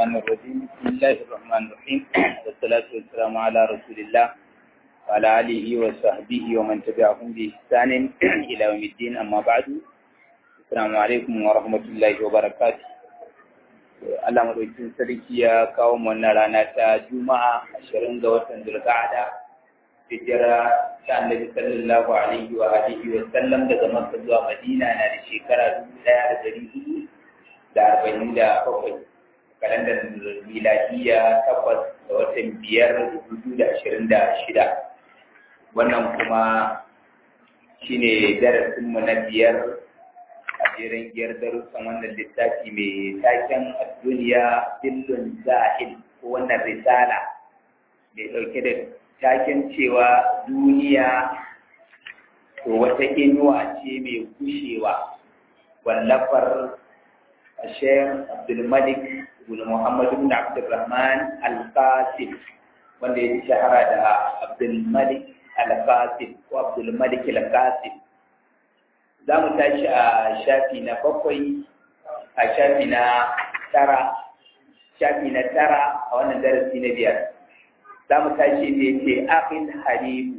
الشيطان الرجيم بسم الله الرحمن الرحيم والصلاة والسلام على رسول الله وعلى آله وصحبه ومن تبعهم بإحسان إلى يوم الدين أما بعد السلام عليكم ورحمة الله وبركاته Allah madaukin sarki ya kawo mu wannan rana ta Juma'a ashirin ga watan Zulqa'ada hijira ta Annabi sallallahu alaihi wa alihi wa sallam daga Makka zuwa Madina na da shekara dubu ɗaya da ɗari hudu da arba'in da bakwai kalandar miladiya takwas da watan biyar dubu da ashirin da shida wannan kuma shine darasinmu na biyar a jerin giyar darussan wannan littafi mai taken duniya billun zahil ko wannan risala mai ɗauke da taken cewa duniya to wata inuwa ce mai kushewa wallafar الشيخ عبد الملك بن محمد بن عبد الرحمن القاسم wanda ya shahara da Abdulmalik Al-Qasim ko Abdulmalik Al-Qasim za mu tashi a shafi na bakwai a shafi na tara shafi na tara a wannan darasi na biyar za mu tashi da ce akhil habibu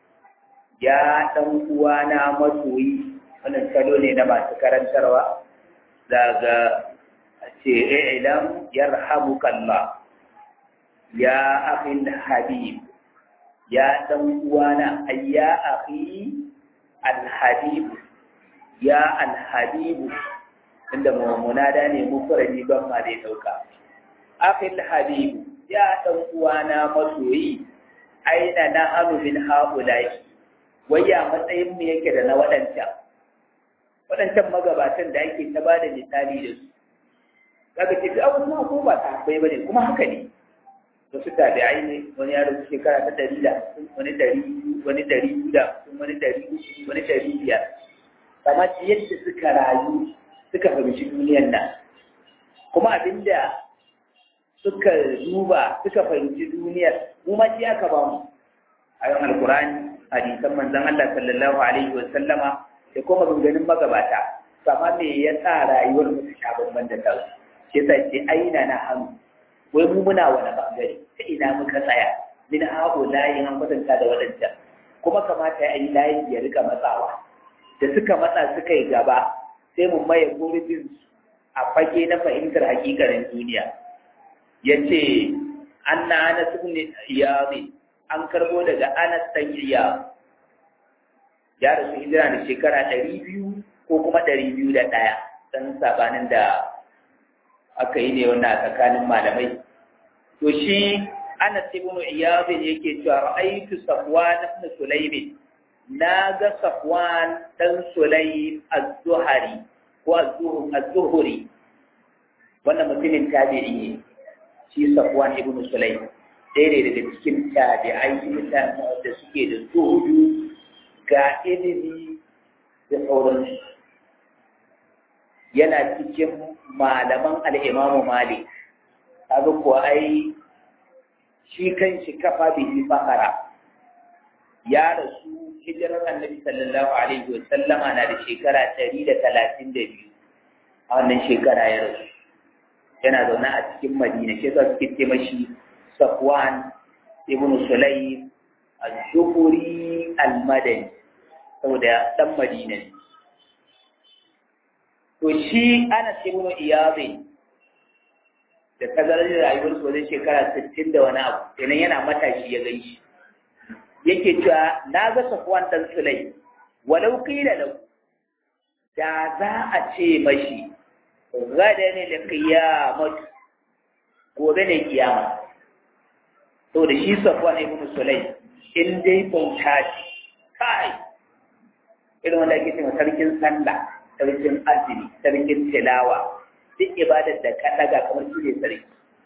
ya dan uwana masoyi wannan salo ne na masu karantarwa daga ce ilam yarhamukallah ya akhil habib ya dan uwana ayya akhi alhabib ya alhabib inda munada ne mufradi ban ma dai dauka akhil habib ya dan uwana masoyi aina na hanu min haulai waya matsayin mu yake da na wadancan waɗancan magabatan da ake ta ba da misali da su kaga ce da abubuwa ko ba ta bai bane kuma haka ne wasu tabi'ai ne wani yaro shekara ta ɗari da wani ɗari wani ɗari da wani ɗari wani ɗari biyar amma yadda suka rayu suka fahimci duniyar nan kuma abinda suka duba suka fahimci duniyar mu ma shi aka ba mu ayon alkurani hadisan manzon Allah sallallahu alaihi wa sallama da kuma maganganun magabata sama me ya sa rayuwar mu ta sha bamban da tasu shi yasa ce aina na hannu wai mu muna wani bangare ta ina muka tsaya min hago layin an kwatanta da waɗancan kuma kamata ya yi layin ya rika matsawa da suka matsa suka yi gaba sai mu maye gurbin a fage na fahimtar hakikarin duniya ya ce an na ana sun iyami an karbo daga anas dan iyami ya rasu hijira da shekara ɗari biyu ko kuma ɗari biyu da ɗaya ɗan sabanin da aka yi ne wannan tsakanin malamai to shi Anas ibn Iyad yake cewa ra'aytu Safwan ibn Sulaym na ga Safwan dan Sulaym az-Zuhri ko az-Zuhri wannan mutumin tabi'i ne shi Safwan ibn Sulaym ɗaya ne daga cikin tabi'ai mutane da suke da zuhudu ga ilimi da sauransu yana cikin malaman al'imamu malik kaga kuwa ai shi kan shi kafa bihi fakara ya rasu hijirar annabi sallallahu alaihi wa sallama na da shekara ɗari da talatin da biyu a wannan shekara ya rasu yana zaune a cikin madina shi yasa suke ce mashi safwan ibn sulaim az-zuhri al-madani saboda dan madina ne to shi ana ibn iyazi da tazarar rayuwar su wajen shekara 60 da wani abu kenan yana matashi ya gan shi yake cewa na ga safwan dan sulai walau qila lahu da za a ce mashi gada ne da qiyamah gobe ne kiyama to da shi safwan ibn sulai in dai bauta ce kai irin wanda ake cewa sarkin sallah sarkin azumi sarkin tilawa duk ibadar da ka daga kamar shi ne sarki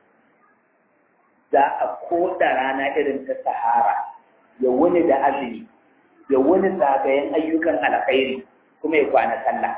za a koda rana irin ta sahara ya wuni da azumi ya wuni zagayen ayyukan alkhairi kuma ya kwana sallah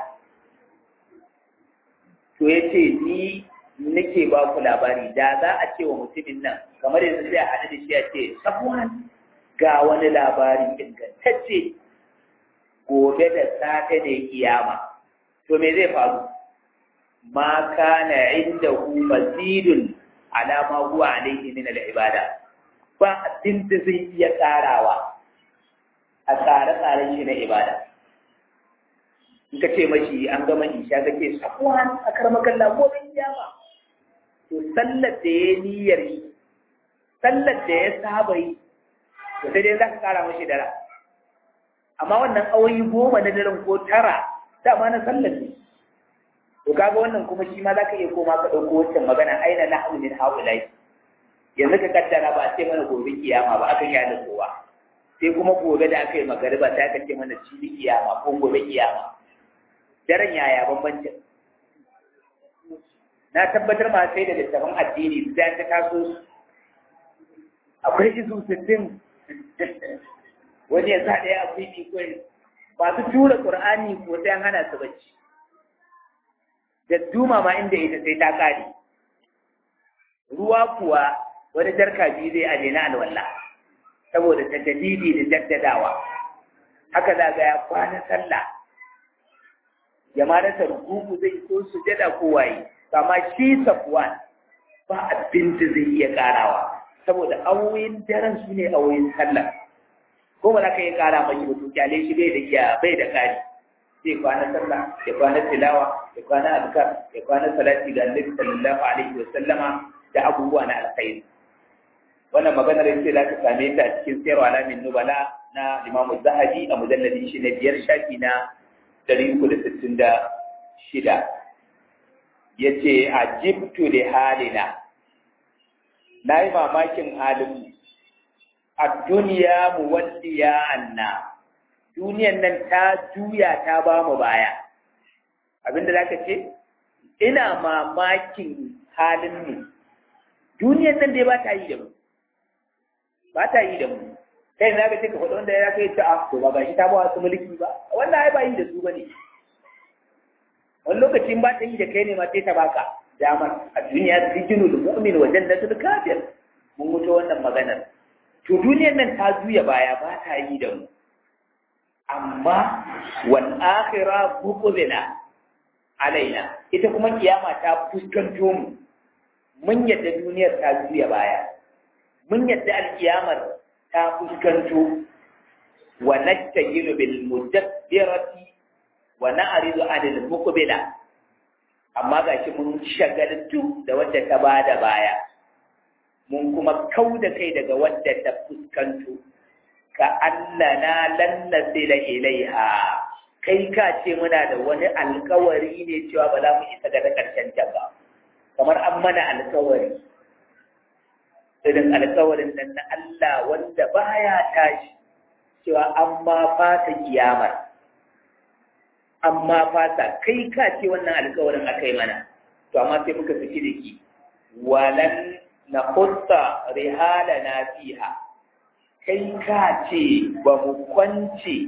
to ya ce ni nake ba ku labari da za a ce wa mutumin nan kamar yanzu sai a haɗu da shi a ce safuwan ga wani labari ingantacce gobe da safe ne kiyama to me zai faru ma kana indahu mazidun ala ma huwa alayhi min al-ibada ba abin da zai iya karawa a tsare-tsaren shi na ibada in ka ce mashi an gama isha ka ce sakuwan a karmakan lagobin kiyama to sallar da ya niyyar yi sallar da ya saba yi to sai dai za ka kara mashi dara amma wannan awoyi goma na daren ko tara dama na sallar ne to kaga wannan kuma shi ma za ka iya koma ka ɗauko wancan magana aina na hau min haulai yanzu ka kaddara ba a ce mana gobe kiyama ba aka yi kowa sai kuma gobe da aka yi magariba sai aka ce mana cibi kiyama ko gobe kiyama daren yaya bambancin na tabbatar ma sai da littafin addini sai ta taso su akwai izu sittin wani ya sa ɗaya a fifi kwai masu tura ƙur'ani ko sai an hana su bacci da duma ma inda ita sai ta ƙare ruwa kuwa wani jarka biyu zai aje na alwala saboda ta jadidi da jaddadawa haka za ga ya kwana sallah ya ma rasa rukuku zai so su jada ko waye amma shi safwan ba abin da zai iya karawa saboda awoyin daren su ne awoyin sallah ko ba za ka iya kara mai ba to kyale shi bai da iya bai da kari zai kwana sallah ya kwana tilawa ya kwana azkar ya kwana salati ga annabi sallallahu alaihi wa sallama da abubuwa na alkhairi wannan maganar yace za ka same ta cikin sayarwa alamin nubala na Imam Zahabi a mujalladin shi na biyar shafi na 366 yace ajibtu li halina nayi mamakin halin a duniya muwalliya anna duniyan nan ta juya ta ba mu baya abinda zaka ce ina mamakin halin mu duniyan nan dai ba ta yi da mu ba ta yi da mu kai na ga ce ka faɗi wanda ya kai ta a to ba gashi ta ba wasu mulki ba wannan ai ba yi da su bane wani lokacin ba ta yi da kai ne ma sai ta baka damar a duniya sijinul mu'min wa jannatul kafir mun mutu wannan maganar to duniyar nan ta juya baya ba ta yi da mu amma wal akhira buqdina alaina ita kuma kiyama ta fuskanto mu mun yadda duniyar ta juya baya mun yadda alkiyamar ta fuskanto wa nastajilu bil mudabbirati wa na'ridu anil muqbila amma gashi mun shagaltu da wadda ta bada baya mun kuma kau da kai daga wadda ta fuskanto ka annana lan nasila ilaiha kai ka ce muna da wani alkawari ne cewa ba za mu isa ga na karshen ta ba kamar an mana alkawari irin alkawarin nan na Allah wanda baya tashi cewa an ma fata kiyamar amma fata kai ka ce wannan alkawarin aka yi mana to amma sai muka saki da ki walan na kutta rihala na fiha kai ka ce ba mu kwance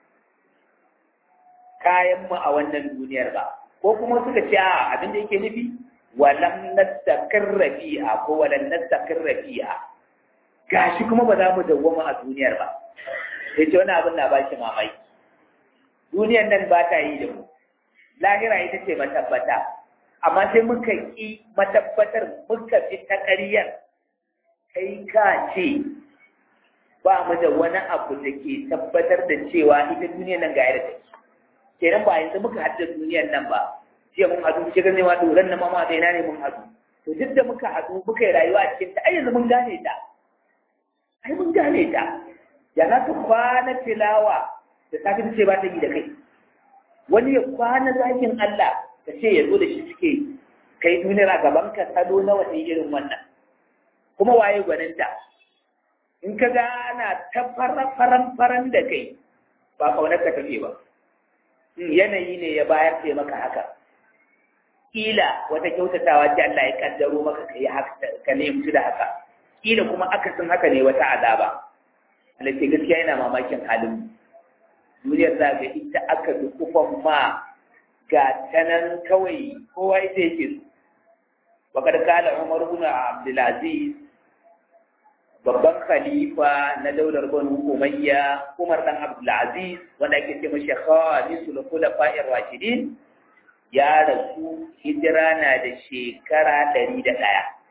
kayanmu a wannan duniyar ba ko kuma suka ce a abin da yake nufi walam nastaqirra fiha ko walan nastaqirra fiha gashi kuma ba za mu dawwama a duniyar ba sai ce wani abin na ba shi mamaki duniyar nan ba ta yi da mu lahira ita ce matabbata amma sai muka ƙi matabbatar muka fi ta ƙaryar kai ka ce ba mu da wani abu da ke tabbatar da cewa ita duniyar nan ga yadda take kenan ba yanzu muka haɗu da duniyar nan ba jiya mun haɗu shi ganin ma doron na mama da ina ne mun haɗu to duk da muka haɗu muka yi rayuwa a cikin ta ai yanzu mun gane ta ai mun gane ta ya za ka kwana tilawa da safi ta ce ba ta yi da kai wani ya kwana zakin Allah ta ce ya zo da shi suke kai duniyar a gaban ka salo na wata irin wannan kuma waye gwaninta in ka ga ana ta faran faran da kai ba kaunar ka tafi ba yanayi ne ya bayar ce maka haka kila wata kyautatawa ce Allah ya kaddaro maka ka yi haka ka nemi da haka kila kuma akasin haka ne wata azaba Allah ce gaskiya yana mamakin halin duniyar za ga ita aka bi kufan ma ga tanan kawai kowa ita yake su bakar kala Umar ibn Abdul Aziz babban khalifa na daular Banu Umayya Umar dan Abdul Aziz wanda ake ce mashi khalisul khulafa'ir rashidin ya rasu hijira na da shekara ɗari da ɗaya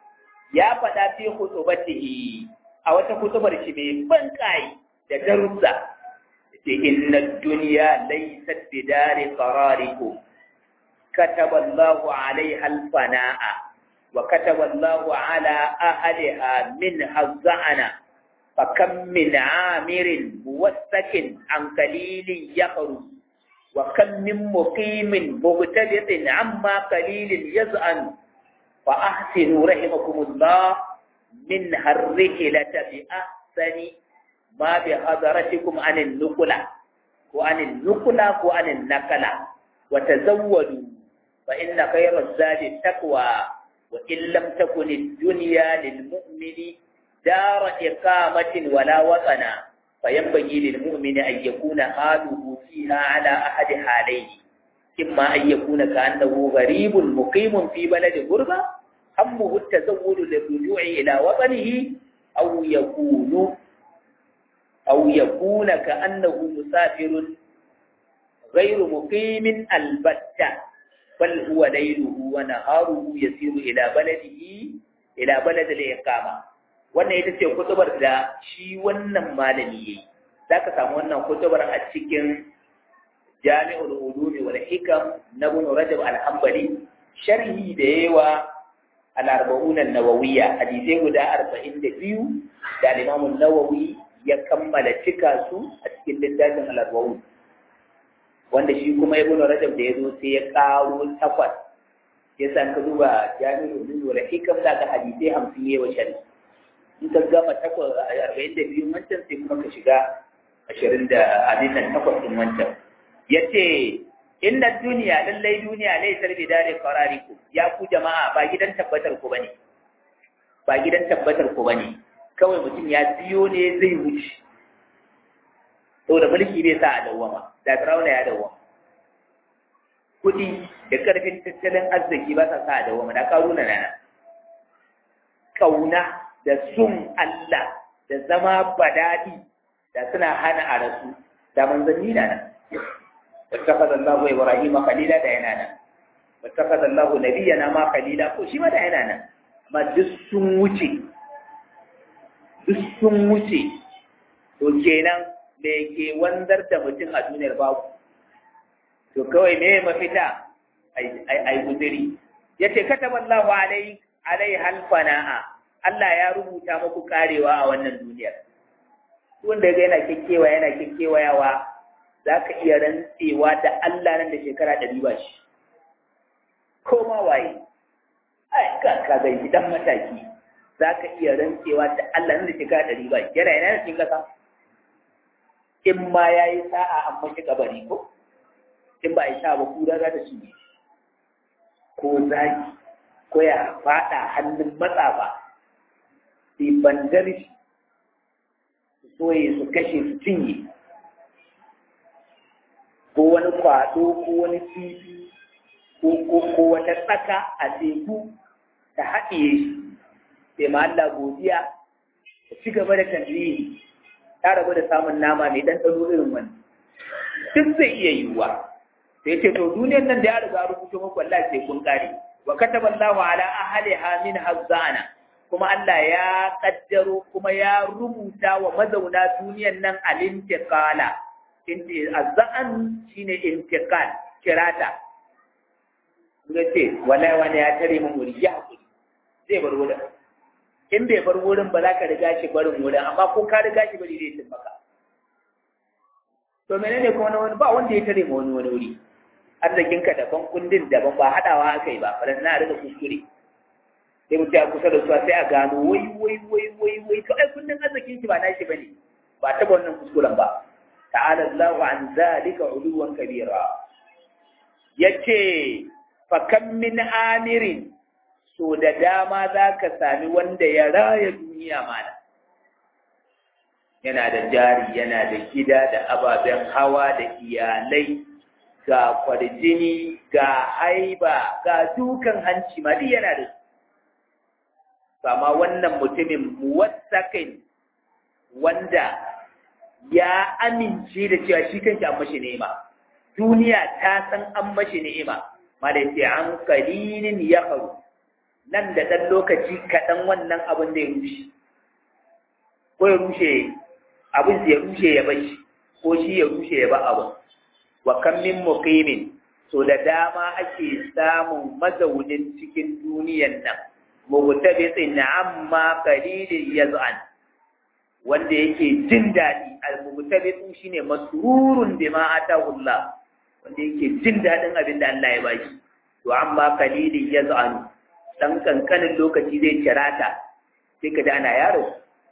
ya faɗa fi khutubatihi a wata kutubar shi mai ban kai da darussa ce inna dunya laysat bidari qararikum كتب الله عليها الفناء وكتب الله على أهلها منها الزعنة فكم من عامر موثق عن قليل يخرج وكم من مقيم مبتدئ عما قليل يزعن فأحسنوا رحمكم الله منها الرحلة بأحسن ما بحضرتكم عن النقلة وعن النقلة وعن النقلة وتزودوا فإن خير الزاد التقوى وإن لم تكن الدنيا للمؤمن دار إقامة ولا وطنا فينبغي للمؤمن أن يكون حاله فيها على أحد حالين إما أن يكون كأنه غريب مقيم في بلد غربة همه التزود للرجوع إلى وطنه أو يكون أو يكون كأنه مسافر غير مقيم البتة بل هو ليله ونهاره يسير إلى بلده إلى بلد الإقامة wannan ita ce kutubar da shi wannan malami yayi zaka samu wannan kutubar a cikin Jami'ul Ulum wal Hikam na Ibn Rajab al-Hanbali sharhi da yawa al-Arba'un an-Nawawiyya hadisi guda 42 da Imam an-Nawawi ya kammala cika su a cikin littafin al-Arba'un wanda shi kuma Ibn Rajab da yazo sai ya karo takwas ya san ka duba Jami'ul Ulum wal Hikam da ka hadisi 50 yayi sharhi in ka gama takwas arba'in da biyu wancan sai kuma ka shiga ashirin da abin nan takwas ɗin wancan ya ce inna duniya lallai duniya lai sarbi dare farariku ya ku jama'a ba gidan tabbatar ku bane ba gidan tabbatar ku bane kawai mutum ya biyo ne zai wuce saboda mulki bai sa a dawwama da Firauna ya dawwama kuɗi da ƙarfin tattalin arziki ba sa sa a dawwama da ƙaruna na ƙauna da sun Allah da zama badadi da suna hana a rasu da manzanni na nan wattakaza Allahu Ibrahim khalila da yana nan wattakaza Allahu nabiyana ma khalila ko shi ma da yana nan amma duk sun wuce duk sun wuce to kenan me ke wanzar da mutum a duniyar babu to kawai me mafita ai guziri yace kataballahu alai alai halfana'a Allah ya rubuta muku karewa a wannan duniyar. Wanda ga yana kekkewa yana kekkewayawa za ka iya rantsewa da Allah nan da shekara ɗari ba shi. Ko ma waye, ai ka ka ga dan mataki za ka iya rantsewa da Allah nan da shekara ɗari ba shi. Yana yana cikin ƙasa. In ma ya yi sa'a an mashi kabari ko? In ba a yi sa'a ba kura za ta cinye. Ko zaki, ko ya faɗa hannun matsafa. su bandar shi su soye su kashe su cinye ko wani kwaɗo ko wani kifi ko wata tsaka a teku ta haɗiye shi sai ma Allah godiya ta ci gaba da tanzini ta rabu da samun nama mai ɗanɗano irin wani duk zai iya yiwuwa sai ce to duniyar nan da ya riga rubuto muku wallahi sai kun kare wa kataballahu ala ahliha min hazzana kuma Allah ya kaddaro kuma ya rubuta wa mazauna duniyan nan al-intiqala azza'an shine intiqal kirata ga ce wallahi wani ya tare mun wuri ya hakuri zai bar wurin in bai bar wurin ba za ka riga shi barin wurin amma ko ka riga shi bari zai cin maka to menene kuma wani ba wanda ya tare mu wani wani wuri arzikinka daban kundin daban ba hadawa aka yi ba faran na riga kuskure sai mutum ya kusa da su sai a gano wai wai wai wai wai to ai kundin arzikin shi ba nashi bane ba taba wannan kuskuren ba ta'ala Allahu an zalika uluwan kabira yace fa kam min amirin so da dama zaka sami wanda ya raya duniya mana yana da jari yana da gida da ababen hawa da iyalai ga kwarjini ga haiba ga dukan hanci ma duk yana da su amma wannan mutumin muwassakin wanda ya amince da cewa shi kanshi an mashi ni'ima duniya ta san an mashi ni'ima malai sai an kalilin ya faru nan da ɗan lokaci kaɗan wannan abin da ya rushe ko ya rushe abin ya rushe ya bashi ko shi ya rushe ya ba abin wa kan min muqimin so da dama ake samun mazaunin cikin duniyan nan mugtabitsin amma qalilin yaz'an wanda yake jin daɗi al-mugtabitsu shine masrurun bima atahu Allah wanda yake jin daɗin abin da Allah ya bashi to amma qalilin yaz'an dan kankanin lokaci zai cirata sai ka da ana yaro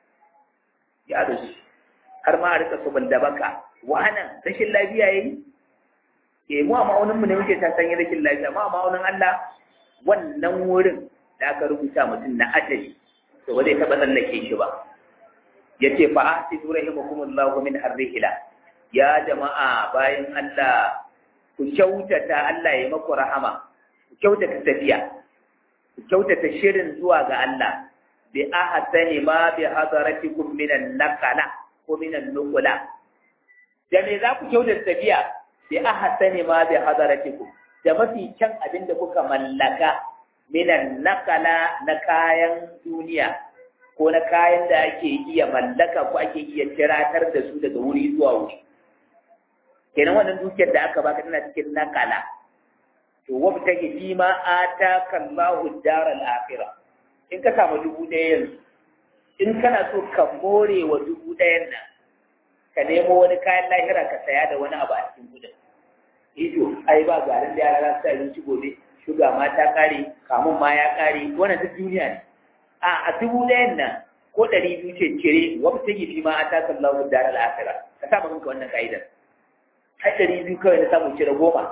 yaro har ma a rika subul da baka wannan rashin lafiya yayi eh mu a ma'aunin mu ne muke ta sanya rashin lafiya amma a ma'aunin Allah wannan wurin da aka rubuta mutum na ajali to ba zai taɓa tsallake shi ba yace fa ahsidu rahimakumullahu min harrihila ya jama'a bayan Allah ku kyautata Allah ya maku rahama ku kyautata tafiya ku kyautata shirin zuwa ga Allah bi ahsani ma bi hadaratikum minan naqala ko minan nuqula da me za ku kyautata tafiya bi ahsani ma bi hadaratikum da mafi kyan abin da kuka mallaka minan naqala na kayan duniya ko na kayan da ake iya mallaka ko ake iya tiratar da su daga wuri zuwa wuri kenan wannan dukiyar da aka baka tana cikin nakala to wabta ke fi ma ataka Allahu daral akhirah in ka samu dubu ɗaya yanzu in kana so ka more wa dubu ɗayan nan ka nemo wani kayan lahira ka saya da wani abu a cikin kudin ito ai ba garin da yara za su abinci gobe shuga ma ta kare kamun ma ya kare wannan duk duniya ne a a dubu ɗayan nan ko ɗari biyu ce cire wabta ke fi ma ataka Allahu daral akhirah ka sa kanka wannan ka'idar har ɗari biyu kawai na samu cire goma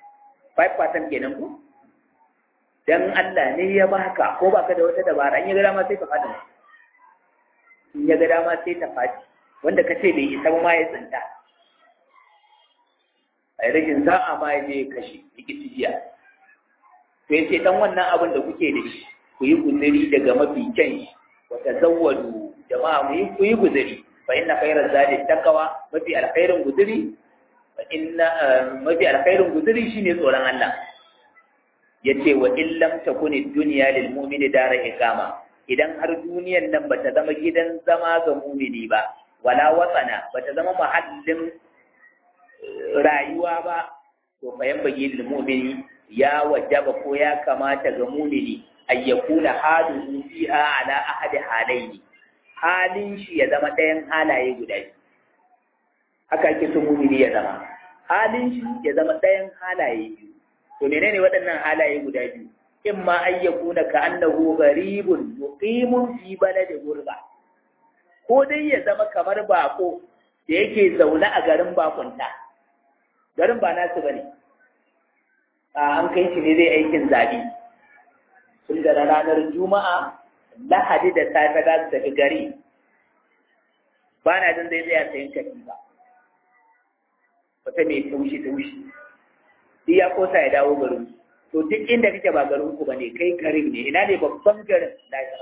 5% kenan ku dan Allah ne ya baka ko baka da wata dabara in ya ga dama sai ka fada in ya ga dama sai ta fadi wanda ka ce bai isa ba ma ya tsinta a rashin sa'a ma ya je ya kashe rikici jiya to ya ce dan wannan abin da kuke da shi ku yi guzuri daga mafi kyan shi wata zawwadu jama'a mu yi ku yi guzuri fa inna khairaz zadi taqwa mafi alkhairin guzuri inna mafi alkhairin guzuri shine tsoron Allah yace wa in lam takuni dunya lil mu'mini dara iqama idan har duniyan nan bata zama gidan zama ga mu'mini ba wala watsana bata zama mahallin rayuwa ba to fa yan bagi lil mu'mini ya wajaba ko ya kamata ga mu'mini ay yakuna haluhu fiha ala ahadi halaini halin shi ya zama ɗayan halaye guda biyu haka ake so mumini ya zama halin shi ya zama ɗayan halaye biyu to menene waɗannan halaye guda biyu in ma an yakuna ka annahu gharibun muqimun fi baladi gurba ko dai ya zama kamar bako da yake zaune a garin bakunta garin ba nasu bane a an kai shi ne zai aikin zabi tun da ranar juma'a lahadi da safe za su tafi gari ba na jin zai tsaya sayan katifa wata mai taushi taushi duk ya kosa ya dawo garin to duk inda kake ba garin ku bane kai garin ne ina ne babban garin lahira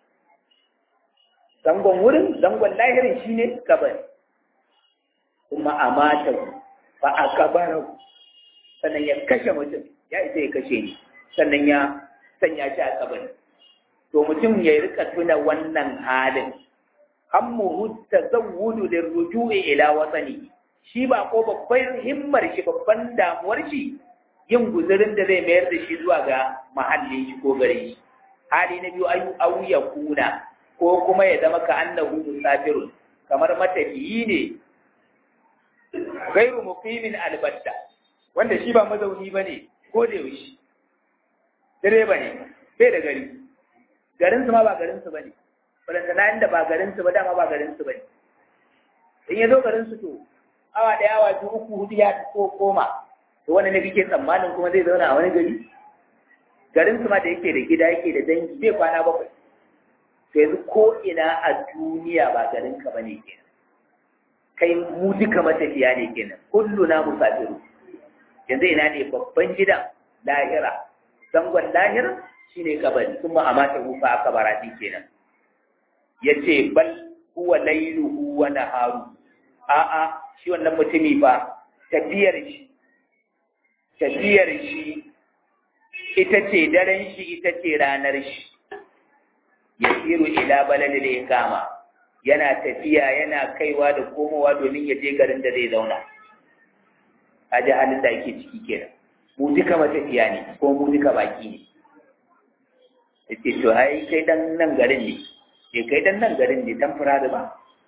zangon wurin zangon lahirin shine kabari kuma a mata ba a kabara sannan ya kashe mutum ya isa ya kashe ni sannan ya sanya shi a kabari to mutum ya rika tuna wannan halin hammuhu tazawwudu lirruju'i ila watani shi ba ko babbar himmar shi babban damuwar shi yin guzurin da zai mayar da shi zuwa ga mahallin shi ko gare shi hali na biyu ayu au ya kuna ko kuma ya zama ka annahu musafirun kamar matafiyi ne gairu muqimin albatta wanda shi ba mazauni bane ko da yaushe direba ne bai da gari garin su ma ba garin su bane balanta na inda ba garin su ba dama ba garin su bane in ya zo garin su to awa ɗaya awa biyu uku hudu ya ko koma to wani ne kike tsammanin kuma zai zauna a wani gari garin su ma da yake da gida yake da dangi zai kwana bakwai to yanzu ko ina a duniya ba garin ka bane kenan kai mu duka matafiya ne kenan kullu na musafiru yanzu ina ne babban gidan lahira zangon lahir shine kabari kuma a mata hufa a kabarati kenan yace bal huwa lailuhu wa naharu a'a shi wannan mutumi ba tafiyar shi tafiyar shi ita ce daren shi ita ce ranar shi yasiru ila baladil iqama yana tafiya yana kaiwa da komowa domin ya je garin da zai zauna a ji halin da ake ciki kenan mu duka matafiya ne ko mu duka baki ne yace to ai kai dan nan garin ne ke kai dan nan garin ne dan fura da ba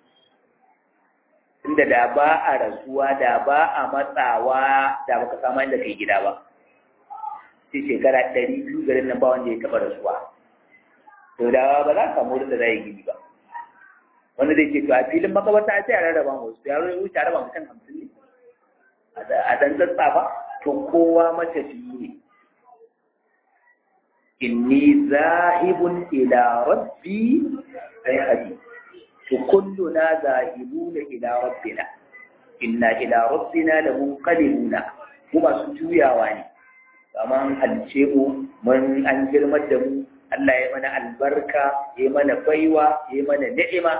inda da ba a rasuwa da ba a matsawa da baka samu inda kai gida ba sai shekara ɗari biyu garin nan ba wanda ya taɓa rasuwa to da ba za ka samu da zai gidi ba wanda zai ce to a filin makabarta sai a rarraba mu su yaro ya wuce a raba mutum hamsin ne a dan ba to kowa matafiyi ne inni zahibun ila rabbi sai hadi to kulluna zahibuna ila rabbina inna ila rabbina la munqalibuna mu masu juyawa ne amma an halice mu mun an girmar da mu Allah ya mana albarka ya mana baiwa ya mana ni'ima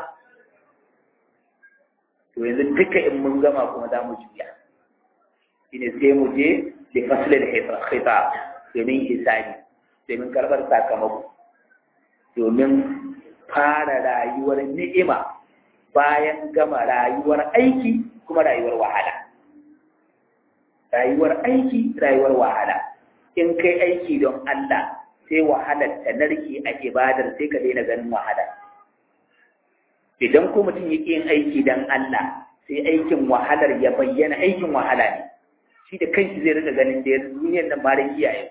to yanzu duka in mun gama kuma za mu juya shine sai mu je da fasilin khitab domin hisabi domin karɓar sakamako domin fara rayuwar ni'ima bayan gama rayuwar aiki kuma rayuwar wahala rayuwar aiki rayuwar wahala in kai aiki don Allah sai wahalar ta narke a ibadar sai ka daina ganin wahala idan ko mutum yake yin aiki don Allah sai aikin wahalar ya bayyana aikin wahala ne shi da kanshi zai rika ganin da duniyar nan mara kiyaye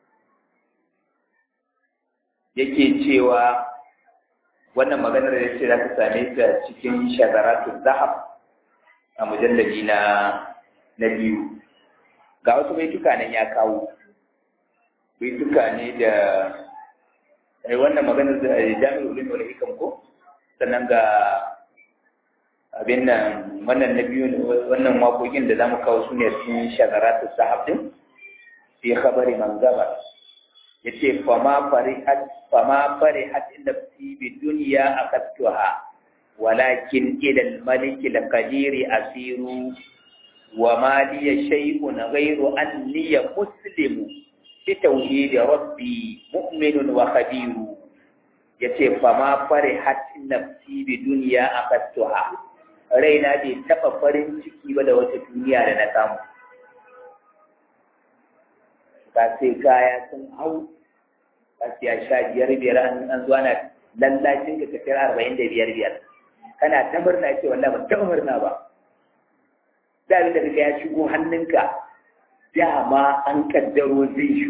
yake cewa wannan maganar da ce za ka same ta cikin shagaratun zahab a mujallabi na na biyu ga wasu baituka nan ya kawo baituka ne da ai wannan maganar da jami'ul ulum wal hikam ko sannan ga abin nan wannan na biyu wannan waƙoƙin da zamu kawo su ne cikin shagaratu sahab din fi khabari man gaba yace fama farihat fama farihat nafsi bi dunya aqattuha walakin ila al malik al qadir asiru wa ma li shay'un ghayru anni muslimu bi tauhid rabbi mu'minun wa khabiru yace fama farihat nafsi bi dunya aqattuha raina bai taɓa farin ciki ba da wata duniya da na samu ka sai kaya sun hau ka siya sha biyar biyar an zuwa na lallacin ka tafiyar arba'in da biyar biyar kana ta murna ce wallah ban taɓa murna ba da abin da kaga ya shigo hannunka dama an kaddaro zai shi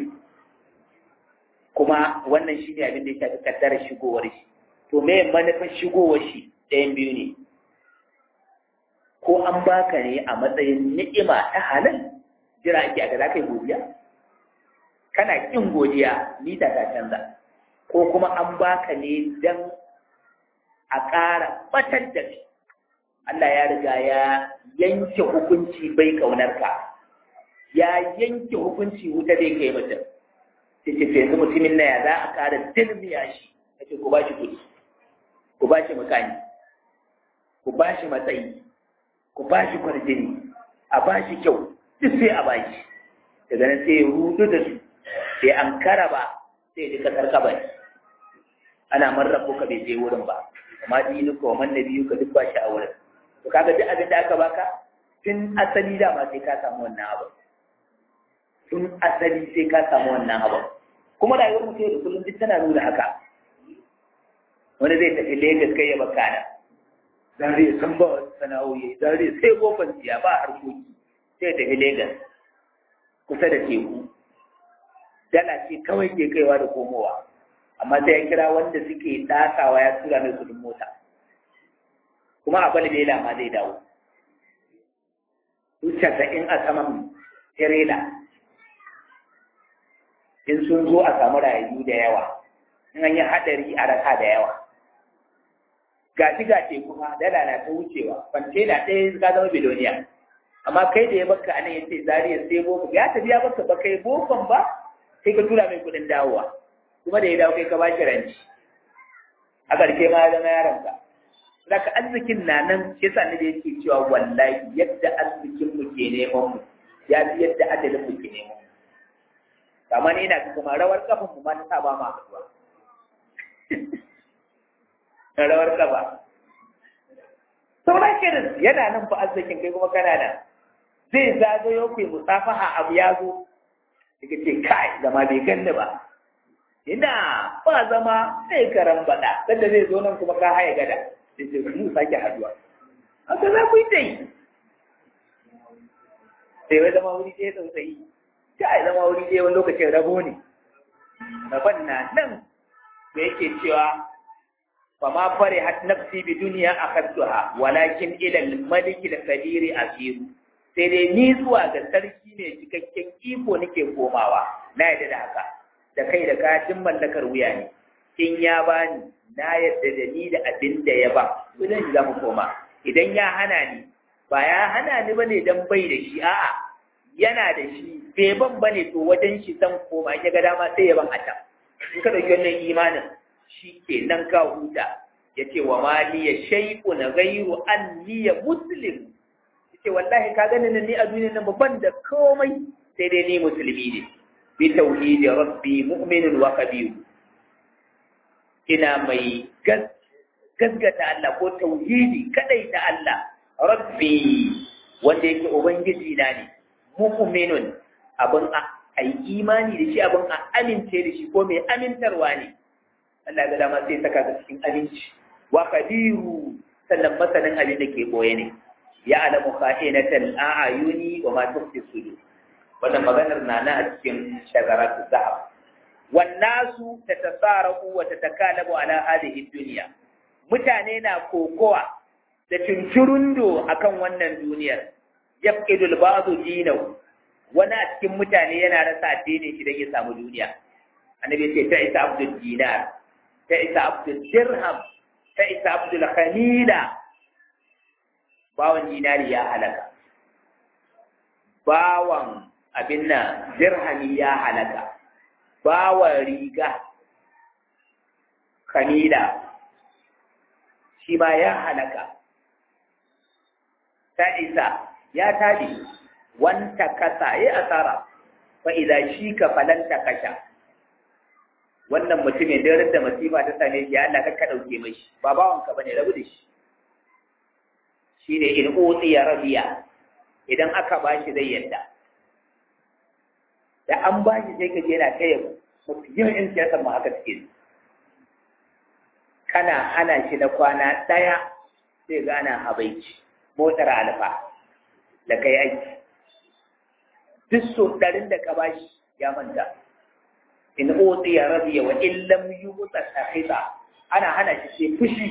kuma wannan shi ne abin da ya shafi kaddarar shigowar shi to me manufar shigowar shi ɗayan biyu ne ko an baka ne a matsayin ni'ima ta halal jira ake a za ka yi godiya kana ƙin godiya mita ta canza ko kuma an baka ne don a ƙara batar da kai Allah ya riga ya yanke hukunci bai ƙaunarka ya yanke hukunci wuta zai kai mutum sai ce yanzu mutumin na ya za a ƙara dilmiya shi ya ce ku ba shi kuɗi ku ba shi mukami ku ba shi matsayi ku ba shi kwarjini a ba shi kyau duk sai a ba shi daga nan sai ya rudu da su sai an kara ba sai duka karkaba ana marrabu ka bai je wurin ba amma dinu ko man nabiyu ka duk ba shi a wurin to kaga duk abin da aka baka tun asali da ma sai ka samu wannan abu tun asali sai ka samu wannan abu kuma rayuwar mutum da kullum duk tana nuna haka wani zai tafi Lagos kai ya baka nan zare san ba sana'o'i zare sai kofar siya ba harkoki sai tafi Lagos kusa da teku dala ce kawai ke kaiwa da komowa amma sai ya kira wanda suke takawa ya tura mai kudin mota kuma a balbela ma zai dawo su casa'in a saman tirela in sun zo a samu rayu da yawa in an yi haɗari a raka da yawa gashi ga teku ma dala na ta wucewa kwantena ɗaya ka zama biloniya amma kai da ya baka anan ya ce zariya sai boko ya tafi ya baka ba kai bokon ba sai ka tura mai kuɗin dawowa kuma da ya dawo kai ka ba shi ranci a ƙarshe ma ya zama yaronka Zaka arzikin na nan shi yasa ne da yake cewa wallahi yadda arzikin mu ke neman mu ya fi yadda adalin mu ke neman mu amma ni ina kuma rawar kafin mu ma ta sa ba ma haduwa rawar kafa sauran kirin yana nan fa arzikin kai kuma kana nan zai zagayo ku musafaha abu ya zo daga ce kai zama bai ganni ba ina ba zama sai karan bada sanda zai zo nan kuma ka haya gada sai ce mu sake haduwa haka za ku yi ta yi sai wai zama wuri ɗaya tsautsayi kai zama wuri ɗaya wani lokacin rabo ne rabon na nan da yake cewa فما فرحت نفسي بدنيا أخذتها ولكن إلى الملك القدير أسير sai dai ni zuwa ga sarki ne cikakken iko nake komawa na yadda da haka da kai da kajin mallakar wuya ne in ya bani na yadda da ni da abin da ya ba idan za mu koma idan ya hana ni ba ya hana ni bane dan bai da shi a'a yana da shi bai ban bane to wajen shi zan koma ya ga dama sai ya ban a can in ka dauki wannan imanin shi ke nan ka huta ya ce wa mali ya shaiku na gairu an niya muslim ya ce wallahi ka gani ni a duniya nan babban da komai sai dai ni musulmi ne bi tauhidi rabbi mu'minun wa kabiru ina mai gaskata Allah ko tauhidi kadai ta Allah rabbi wanda yake ubangiji na ne mu'minun abin a yi imani da shi abin a amince da shi ko mai amintarwa ne Allah ga dama sai saka ka cikin abinci wa qadiru sannan masanin abin da ke boye ne ya alamu kha'inatal a'yuni wa ma tukhfi sudur wannan maganar na na a cikin shagaratu zahab wan nasu tatasarafu wa tatakalabu ala hadhihi dunya mutane na kokowa da tunturundo akan wannan duniyar yafqidul ba'du dinahu wani a cikin mutane yana rasa addinin shi don ya samu duniya annabi ce ta isa abdul dinar ta isa abdul dirham ta isa abdul khamila bawan dinari ya halaka bawan abin nan dirhami ya halaka bawan riga khamila shi ma ya halaka ta isa ya tabi wanta kasa ya asara fa idza shika falanta kasha wannan mutumin da da masifa ta same shi Allah ka dauke mai shi ba bawan ka bane rabu da shi shine in utiya rabiya idan aka bashi zai yadda da an bashi sai ka je na kai mu yin in siyasar mu haka suke kana hana shi na kwana daya sai ga ana habaici motar alfa da kai aiki duk so ɗarin da ka bashi ya manta in otsi ya rabiya wa illam yi wutsa sahita ana hana shi sai fushi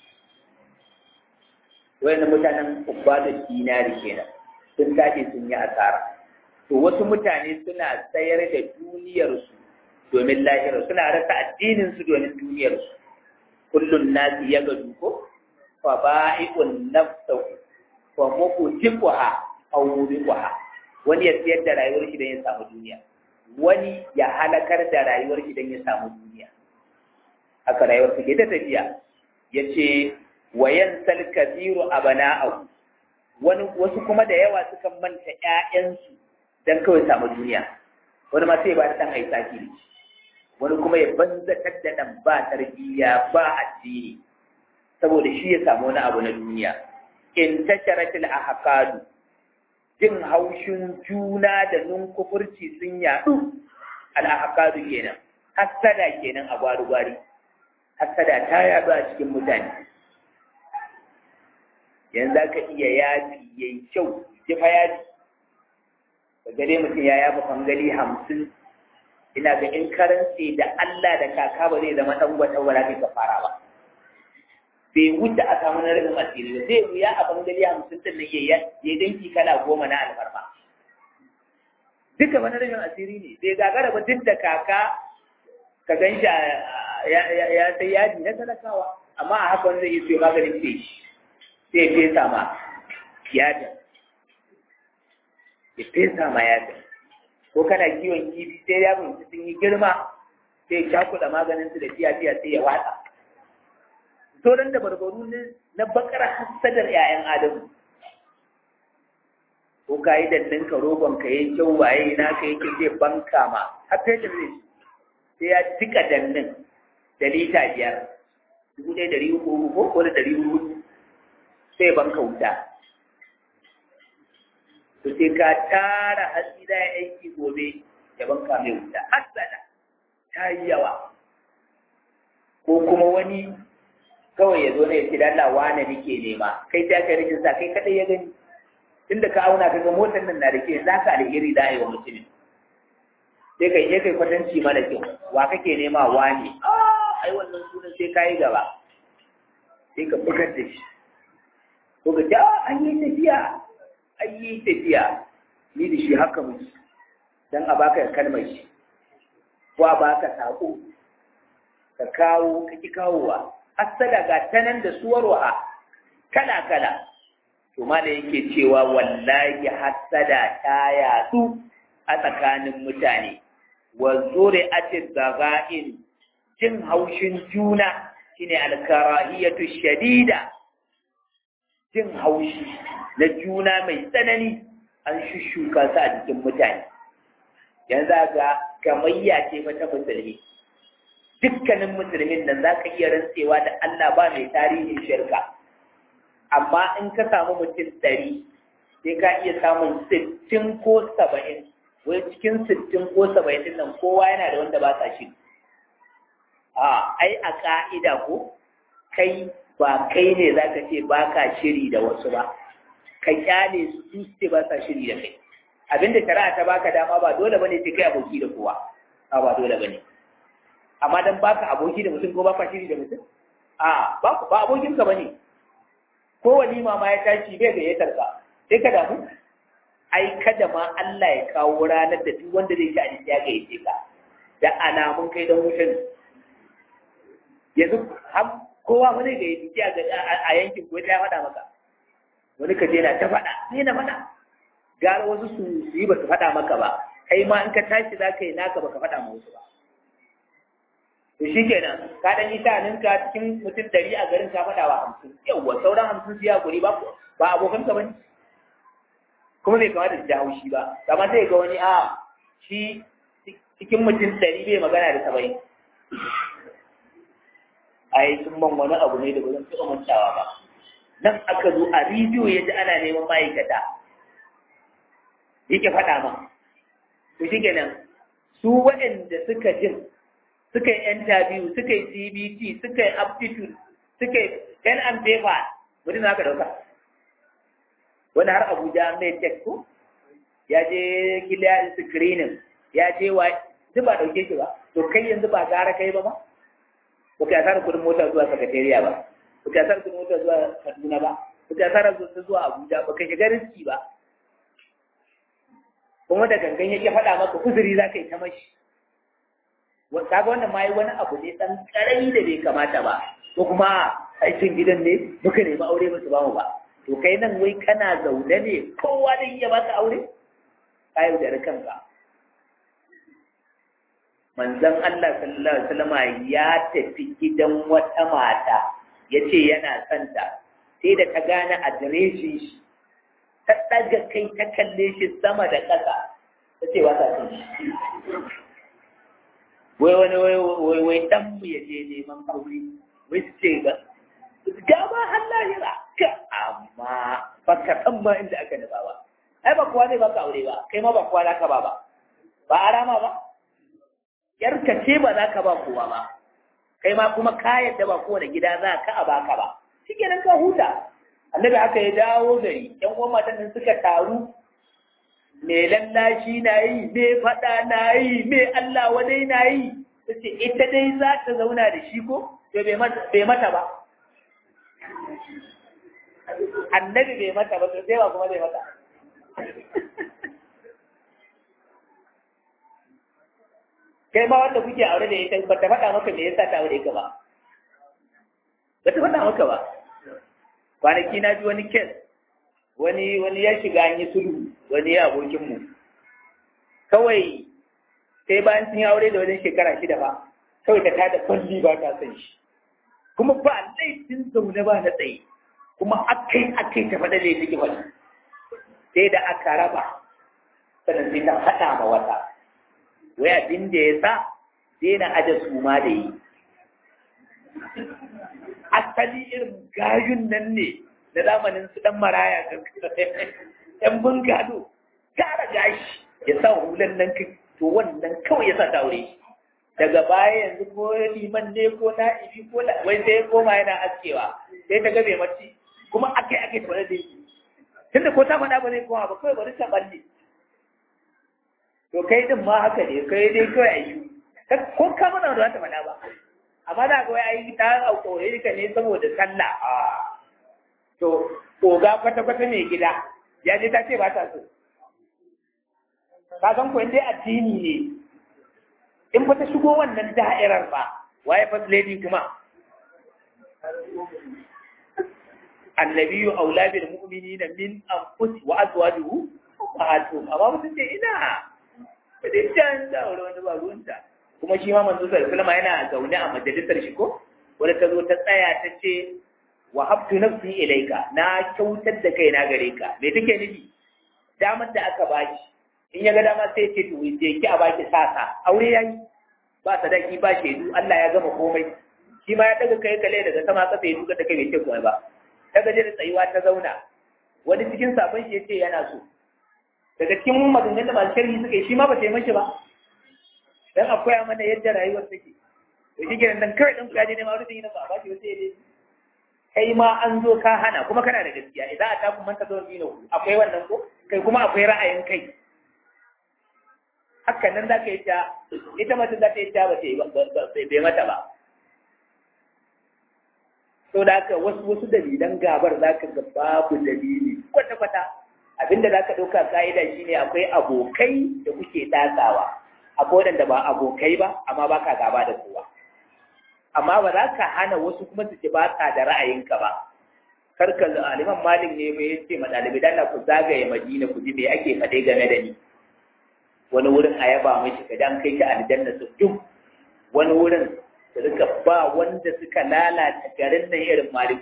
wani mutanen ubadun dinari kenan sun tashi sun yi asara to wasu mutane suna sayar da duniyarsu domin lahirar suna rasa addininsu domin duniyarsu kullum nasi ya ga duko fa ba'i'un nafsahu fa muqtiquha aw mubiquha wani ya siyar da rayuwar shi don ya samu duniya wani ya halakar da rayuwar shi don ya samu duniya haka rayuwar su ke ta tafiya ya ce wayan sal kabiru abana'ahu wani wasu kuma da yawa sukan manta ƴaƴansu don kawai samu duniya wani ma sai ba ta dan aisa ki wani kuma ya banzatar da dan ba tarbiyya ba addini saboda shi ya samu wani abu na duniya in tasharatil ahqadu jin haushin juna da nunkufurci sun yaɗu al'ahakadu kenan hassada kenan a gwari-gwari hassada ta yaɗu a cikin mutane yanzu za ka iya yafi ya yi kyau jifa yafi ka gare mutum ya yafa fangali hamsin ina ga in karance da Allah da kaka ba zai zama ɗan wata wala kai ka fara ba bai wuce a samu na rabin asiri ba zai wuya a bangare hamsin din nan ya yi danki kala goma na alfarma duka wani rabin asiri ne bai gagara ba duk da kaka ka gan shi ya sai yadi na talakawa amma a haka wani zai yi siyo maganin ce sai ya fesa ma yadin ya fesa ma yadin ko kana kiwon kifi sai ya sun yi girma sai ya cakuɗa maganin su da fiya-fiya sai ya watsa sauran da barbaru na bakar hassadar ‘ya'yan Adamu. ko ka yi dannin ka rogon ka yi kyau waye na ka yake zai banka ma har fetur zai sai ya cika dannin da lita biyar dubu ɗaya ɗari uku uku ko da ɗari uku sai banka wuta to sai ka tara hatsi da aiki gobe ya banka mai wuta hasada ta yi yawa ko kuma wani kawai ya zo ne ya ce da Allah wane nake nema kai ta kai rikin sa kai kadai ya gani tunda ka auna ka ga motar nan na da ke za ka alheri da yi wa mutumin sai kai sai kai kwatanci mana kyau wa kake nema wane ah ai wannan sunan sai kai gaba sai ka bugar da shi ko ka ja an yi tafiya an yi tafiya ni da shi haka muke dan a baka kalmar shi ko a baka sako ka kawo ka ki kawowa hasada ga tanan da suwarwa kala kala to ma da yake cewa wallahi hasada ta yatsu a tsakanin mutane wa zuri'ati zaga'in jin haushin juna shine alkarahiyatu shadida jin haushi na juna mai tsanani an shushuka su a jikin mutane yanzu ga gamayya ce mata musulmi dukkanin musulmin nan za ka iya rantsewa da Allah ba mai tarihin shirka amma in ka samu mutum ɗari sai ka iya samun sittin ko saba'in wai cikin sittin ko saba'in din nan kowa yana da wanda ba sa shi a ai a ka'ida ko kai ba kai ne za ka ce ba ka shiri da wasu ba ka kyale su su ce ba sa shiri da kai abinda shari'a ta baka dama ba dole bane sai kai aboki da kowa a ba dole bane amma dan baka aboki da mutum ko baka shiri da mutum a ba ba abokin ka bane ko walima ma ya tashi bai ga yatar ka sai ka damu ai kada ma Allah ya kawo ranar da duk wanda zai ci abinci ya ga yace ka da alamun kai dan wutan yanzu har kowa wani ga yace a yankin ko ta faɗa maka wani ka je na ta faɗa sai na faɗa gara wasu su yi ba su faɗa maka ba kai ma in ka tashi za ka yi naka ba ka faɗa ma wasu ba to shi kenan ka ɗan yi ka cikin mutum ɗari a garin ka faɗa wa hamsin yawwa sauran hamsin su ya guri ba ba abokan ka bane kuma bai kamata su ji haushi ba amma sai ga wani a shi cikin mutum ɗari bai magana da saba'in ai sun man wani abu ne da ba zan taɓa mantawa ba nan aka zo a rediyo ya ji ana neman ma'aikata yake faɗa ma to shi kenan su waɗanda suka jin suka yi interview suka yi CBT suka yi aptitude suka yi pen and paper mutum za ka ɗauka wani har Abuja mai tech ko ya je clear screening ya je wa duk ba ɗauke shi ba to kai yanzu ba gara kai ba ma ba ka yasa kudin mota zuwa sakatariya ba ba ka yasa kudin mota zuwa Kaduna ba ba ka yasa zuwa Abuja ba ka shiga riski ba kuma da gangan yake faɗa maka uzuri za ka yi ta mashi kaga wannan ma yi wani abu ne ɗan ƙarami da bai kamata ba ko kuma aikin gidan ne muka nemi aure ba su bamu ba to kai nan wai kana zaune ne kowa zai iya baka aure ka yaudari kanka manzon Allah sallallahu alaihi wasallam ya tafi gidan wata mata yace yana santa sai da ta gane adireshin shi ta ɗaga kai ta kalle shi sama da ƙasa ta ce ba ta san shi wai wani wai wai dan mu ya je neman aure wai su ce ga ga ma Allah ya ka amma ba ka san ba inda aka nufa ba ai ba kowa zai baka aure ba kai ma ba kowa za ka ba ba ba arama ba yarka ce ba za ka ba kowa ba kai ma kuma ka yadda ba kowane gida za ka a baka ba shikenan ka huta annabi haka ya dawo gari yan uwan matan nan suka taru me lallashi na yi me faɗa na yi me Allah wadai na yi ce ita dai za ta zauna da shi ko to bai mata ba annabi bai mata ba to sai ba kuma bai mata kai ma wanda kuke aure da ita ba ta faɗa maka me yasa ta aure ka ba ba ta faɗa maka ba kwanaki na ji wani kes wani wani ya shiga an yi sulhu wani ya abokinmu kawai sai bayan sun yi aure da wajen shekara shida ba kawai ta tada kwalli ba ta san shi kuma ba laifin zaune ba na tsaye kuma akai akai ta faɗa da yake faɗi sai da aka raba sannan sai ta faɗa ma wata wai abin da ya sa sai na aje su ma da yi asali irin gayun nan ne na zamanin su dan maraya ɗan bungado tara gashi ya sa hulan nan to wannan kawai ya sa ta aure daga baya yanzu ko liman ne ko na'ibi ko wai sai ya koma yana askewa sai ta gabe mace kuma akai akai ta da yi tunda ko ta faɗa ba zai koma ba kawai bari ta balle to kai din ma haka ne kai dai kawai a yi ko ka mana da ta faɗa ba amma da kawai ai ta aure ka ne saboda sallah a to oga kwata kwata mai gida ya je ta ce ba ta so ka san ko dai addini ne in ba ta shigo wannan da'irar ba waye first lady kuma annabiyu aula bil mu'minina min anfus wa azwajuhu ummahatuhum amma mutum ce ina ba dai can da aure wani ba ruwanta kuma shi ma manzo sallallahu alaihi wasallam yana zaune a majalisar shi ko wanda ta zo ta tsaya ta ce wa habtu nafsi ilayka na kyautar da kai na gare ka me take nufi damar da aka baki in ya ga dama sai ce to je ki a baki sasa aure yayi ba sadaki ba shaidu Allah ya gama komai shi ma ya daga kai kale daga sama kasa ya duka ta kai bai ce komai ba ta gaje da tsayuwa ta zauna wani cikin sabon shi yace yana so daga cikin maganganun da masu sharhi suka yi shi ma ba sai mashi ba dan akwai mana yadda rayuwar take to shi kenan dan kawai dan kuyaje ne ma rubin yana ba ba shi sai dai kai ma an zo ka hana kuma kana da gaskiya idan a tafi manta zuwa dino akwai wannan ko kai kuma akwai ra'ayin kai hakan nan za ka yi ta ita mace za ta yi ta ba bai mata ba so da haka wasu wasu dalilan gabar za ka ga babu dalili kwata-kwata abinda za ka ɗauka ka'ida shine akwai abokai da kuke datsawa akwai waɗanda ba abokai ba amma ba ka gaba da kowa amma ba za ka hana wasu kuma su ci ba da ra'ayinka ba kar ka aliman malik ne mai yace ma ɗalibai dan ku zagaye madina ku ji me ake faɗe game da ni wani wurin a yaba mashi ka dan kai ka aljanna su duk wani wurin da suka ba wanda suka lalata garin nan irin malik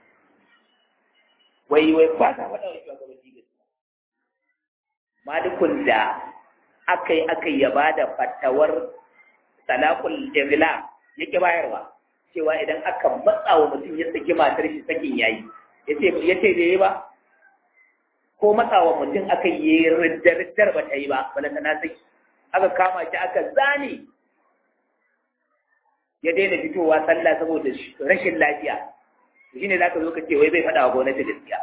wai wai ba sa faɗa wa shugabanni gaskiya malikun da aka yi aka ya ba da fatawar talakul igla yake bayarwa cewa idan aka matsa wa mutum ya saki matar shi sakin yayi ya ce da yi ba ko matsawa mutum aka yi riddar ba ta yi ba balanta na saki aka kama shi aka zane ya daina fitowa sallah saboda rashin lafiya shi ne za ka zo ka ce wai bai faɗa wa gwamnati gaskiya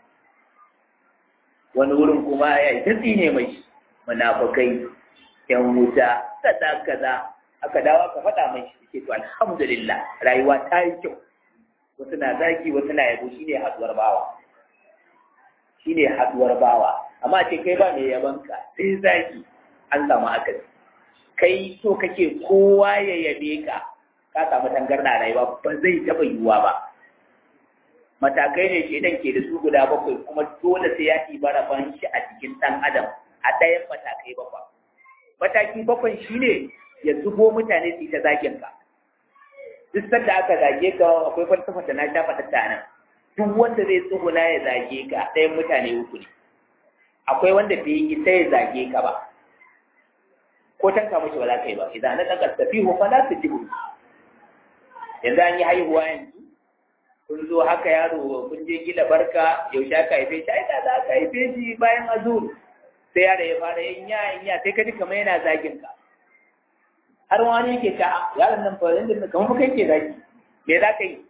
wani wurin kuma ya yi tatsi ne mai munafukai yan wuta kaza kaza aka dawo aka faɗa mai shi ke to alhamdulillah rayuwa ta yi kyau wasu na zaki wasu na yabo shine haduwar bawa shine haduwar bawa amma ce kai ba mai yabanka sai zaki an samu akasi kai so kake kowa ya yabe ka ka samu tangarda rayuwa ba zai taɓa yiwuwa ba matakai ne shedan ke da su guda bakwai kuma dole sai ya ɗiba rabon shi a cikin ɗan adam a ɗayan matakai bakwai mataki bakwai shine ya zubo mutane su yi ta zagin ka duk sanda aka zage ka akwai falsafa da na sha faɗa nan duk wanda zai tsuguna ya zage ka ɗayan mutane uku ne akwai wanda bai isa ya zage ka ba ko tanka mashi ba za ka yi ba idan na ɗaga tafihu fa la tujibu yanzu an yi haihuwa yanzu kun zo haka yaro kun je gila barka yaushe aka haife shi ai da za ka haife shi bayan azur sai yaro ya fara yin ya yin ya sai ka ji kamar yana zagin ka har wani yake ta yaron nan fa yanzu kamar kai ke zagi me za ka yi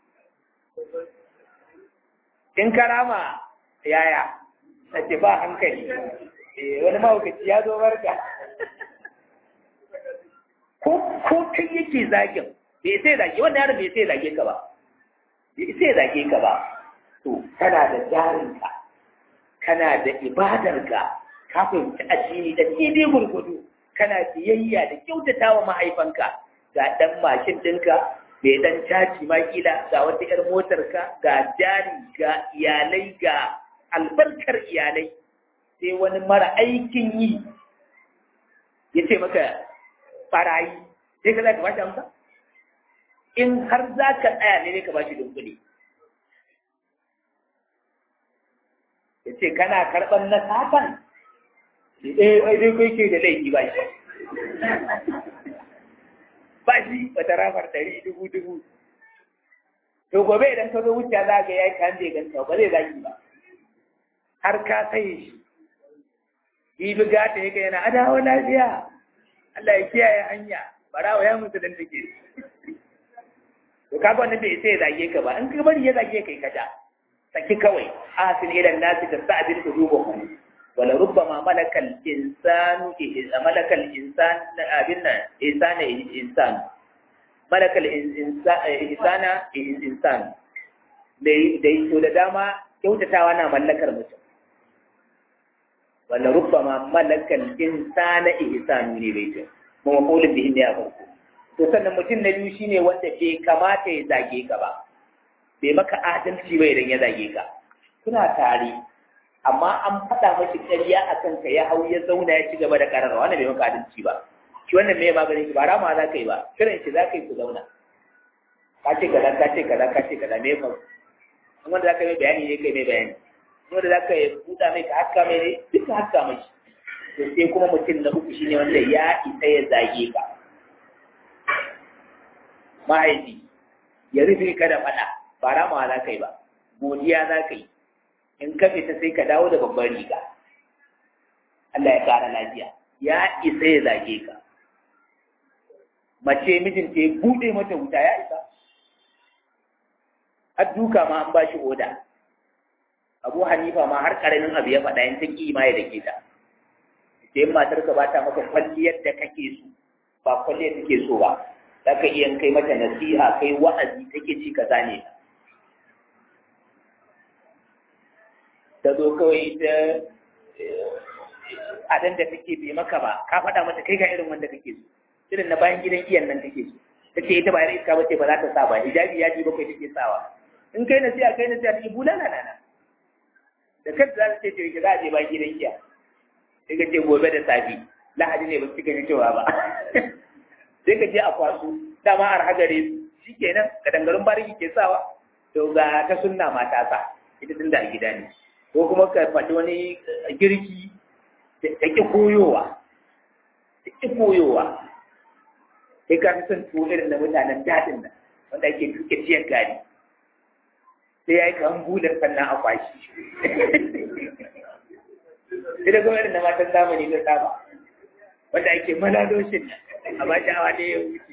in karama yaya na ce ba hankali wani mahaukaci ya zo barka ko kai yake zagin bai sai zage wannan yaron bai sai zage ka ba bai sai zage ka ba to kana da jarinka kana da ibadarka ka fahimci addini da daidai gurgudu kana biyayya da kyautata wa mahaifanka ga dan mashin ɗinka mai dan caji ma kila ga wata 'yar motarka ga jari ga iyalai ga albarkar iyalai sai wani mara aikin yi ya ce maka barayi sai ka za ka bashi amsa in har za ka tsaya ne ka bashi dunkuli ya ce kana karɓar na satan eh ai dai kai ke da laifi ba shi ba shi wata rafar ɗari dubu dubu to gobe idan ka zo wuce za ga ya yi kan bai ganta ba zai zaki ba har ka sai shi Ibi gata yake yana adawa lafiya Allah ya kiyaye hanya barawa ya mutu dan take to kaga wannan bai sai ya zage ka ba in ka bari ya zage kai kaja saki kawai asin ila nasi da sa'adin qulubuhum wala rubbama malakal insanu idza malakal insan abin nan insana insan malakal insana insan dai dai to da dama kyautatawa na mallakar mutum wala rubbama malakal insana ihsanu ne bai ce kuma qulun bihi ne a farko to sannan mutum na biyu shine wanda bai kamata ya zage ka ba bai maka adalci ba idan ya zage ka kuna tare amma an faɗa mashi ƙarya a kanka ya hau ya zauna ya ci gaba da ƙararwa wannan bai maka adalci ba shi wannan me maganin shi ba rama za ka yi ba kiran shi za ka yi ku zauna ka ce kaza ka ce kaza ka ce kaza me ya faru wanda za ka yi bayani ne kai mai bayani wanda za ka buɗa mai ka haska mai ne duka haska mai to sai kuma mutum na uku shine wanda ya isa ya zage ka mahaifi ya rufe ka da faɗa ba rama za ka yi ba godiya za ka yi in ka fita sai ka dawo da babban riga Allah ya kara lafiya ya isa ya zage ka mace mijinta ya buɗe mata wuta ya isa har duka ma an ba shi oda abu hanifa ma har karamin abu ya faɗa yin ta ƙi ma ya dake ta sai matar ka ba ta maka kwalliyar da kake so ba kwalliyar take so ba za ka iya kai mata nasiha kai wa'azi take ci ka zane ta zo kawai ta adan da take bai maka ba ka faɗa mata kai ga irin wanda kake so irin na bayan gidan iyan nan take so ta ce ita ba yar iska ba ce ba za ta sa ba hijabi ya ji bakwai take sawa in kai nasiha kai nasiha take bulala nana da kanta za ta ce ce za a je bayan gidan iya sai ka ce gobe da safi lahadi ne ba su gani cewa ba sai ka je a kwaso dama a hagare su shi kenan ka dangarin bariki ke sawa to ga ta sunna mata sa ita tun da a gida ne ko kuma ka faɗi wani girki ta ƙi koyowa ta ƙi koyowa sai ka fi son tuwo irin na mutanen daɗin nan wanda ake tuke ciyar gari sai ya yi kan bular sannan a kwashi sai da kuma irin na matan zamani na saba wanda ake malaloshin nan a ba sha'awa ne ya wuce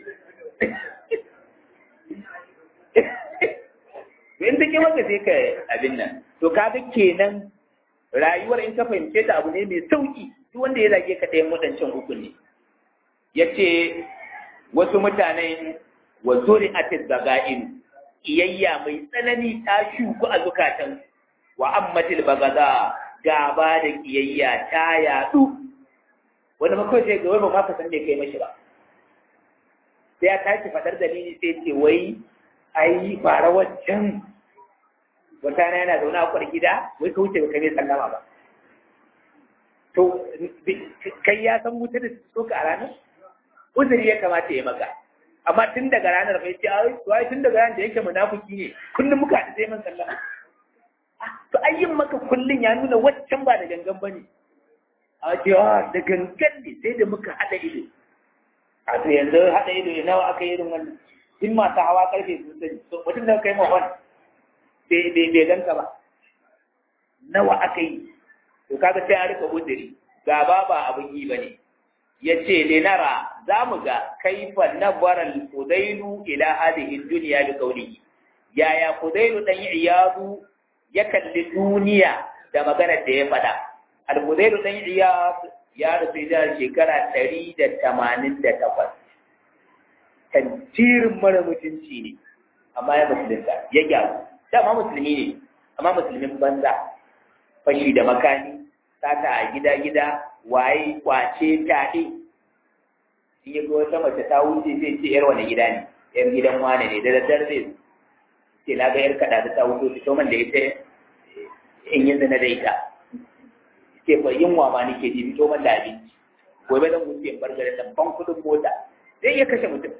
in ta maka sai ka abin nan to kaga kenan rayuwar in ka fahimce ta abu ne mai sauki duk wanda ya zage ka ɗayan waɗancan uku ne ya ce wasu mutane wa zuri atis zaga'in iyayya mai tsanani ta shuku a zukatan wa ammatil bagaza gaba da kiyayya ta yadu wanda ma kawai sai ga wani ba ka san me kai mashi ba sai ya tashi fadar dalili sai ce wai ai fara wancan wata na yana zaune a kwar gida wai ka wuce ba kai sallama ba to kai ya san wuta da so ka a ranar uzuri ya kamata ya maka amma tun daga ranar bai ce ai tun daga ranar da yake munafiki ne kullum muka haɗu sai man sallama to ayyin maka kullum ya nuna waccan ba da gangan ba ne a ce da gangan ne sai da muka haɗa ido a to yanzu haɗa ido ya nawa aka yi irin wannan in masu hawa karfe sun sani to mutum da kai mahon bai ganka ba nawa aka yi to kaga sai a rika udiri gaba ba abin yi ba ne ya ce linara za mu ga kaifa nabaral fudailu ila hadihi duniya bi qawlihi yaya fudailu dan iyadu ya kalli duniya da maganar da ya faɗa al-fudailu dan iyadu ya rufe da shekara ɗari da tamanin da takwas tantirin mara mutunci ne amma ya musulunta ya gyaru dama musulmi ne amma musulmin banza fashi da makani sata a gida-gida waye kwace taɗe in ya ga wata mace ta wuce zai ce yar wani gida ne yar gidan wane ne da daddare zai ce na ga yar kaɗa da ta wuce fito man da ita in yi zina da ita ke fa yunwa ma nake ji fito man da abinci gobe zan wuce in bar garin nan ban kuɗin mota zai iya kashe mutum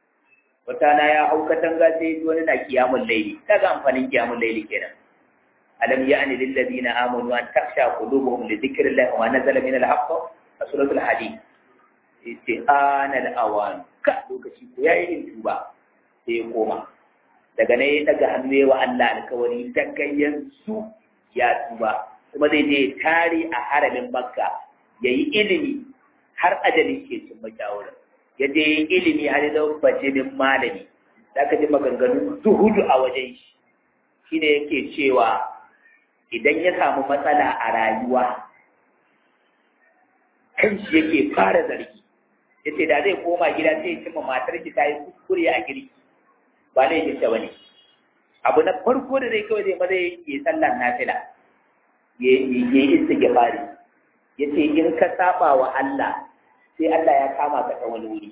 wata na ya hau katanga sai wani na kiyamun laili kaga amfanin kiyamun laili kenan alam ya'ni lil ladina amanu an takhsha qulubuhum li dhikrillahi wa nazala min al-haqq suratul hadid yace ana al-awan ka lokaci ko yayi yin tuba sai ya koma daga nan ya daga hannu wa Allah alkawari daga yanzu ya tuba kuma zai je tare a haramin makka yayi ilimi har ajali ke cin mashawarar ya je ilimi har da bajinin malami da aka ji maganganu zuhudu a wajen shi shine yake cewa idan ya samu matsala a rayuwa kan shi yake fara zargi ya ce da zai koma gida sai ya cimma matar shi ta yi kuskure a girki ba ne yin ta bane abu na farko da zai kawai zai maza ya sallar nafila ya yi istighfari ya ce in ka saba wa Allah sai Allah ya kama ka ta wani wuri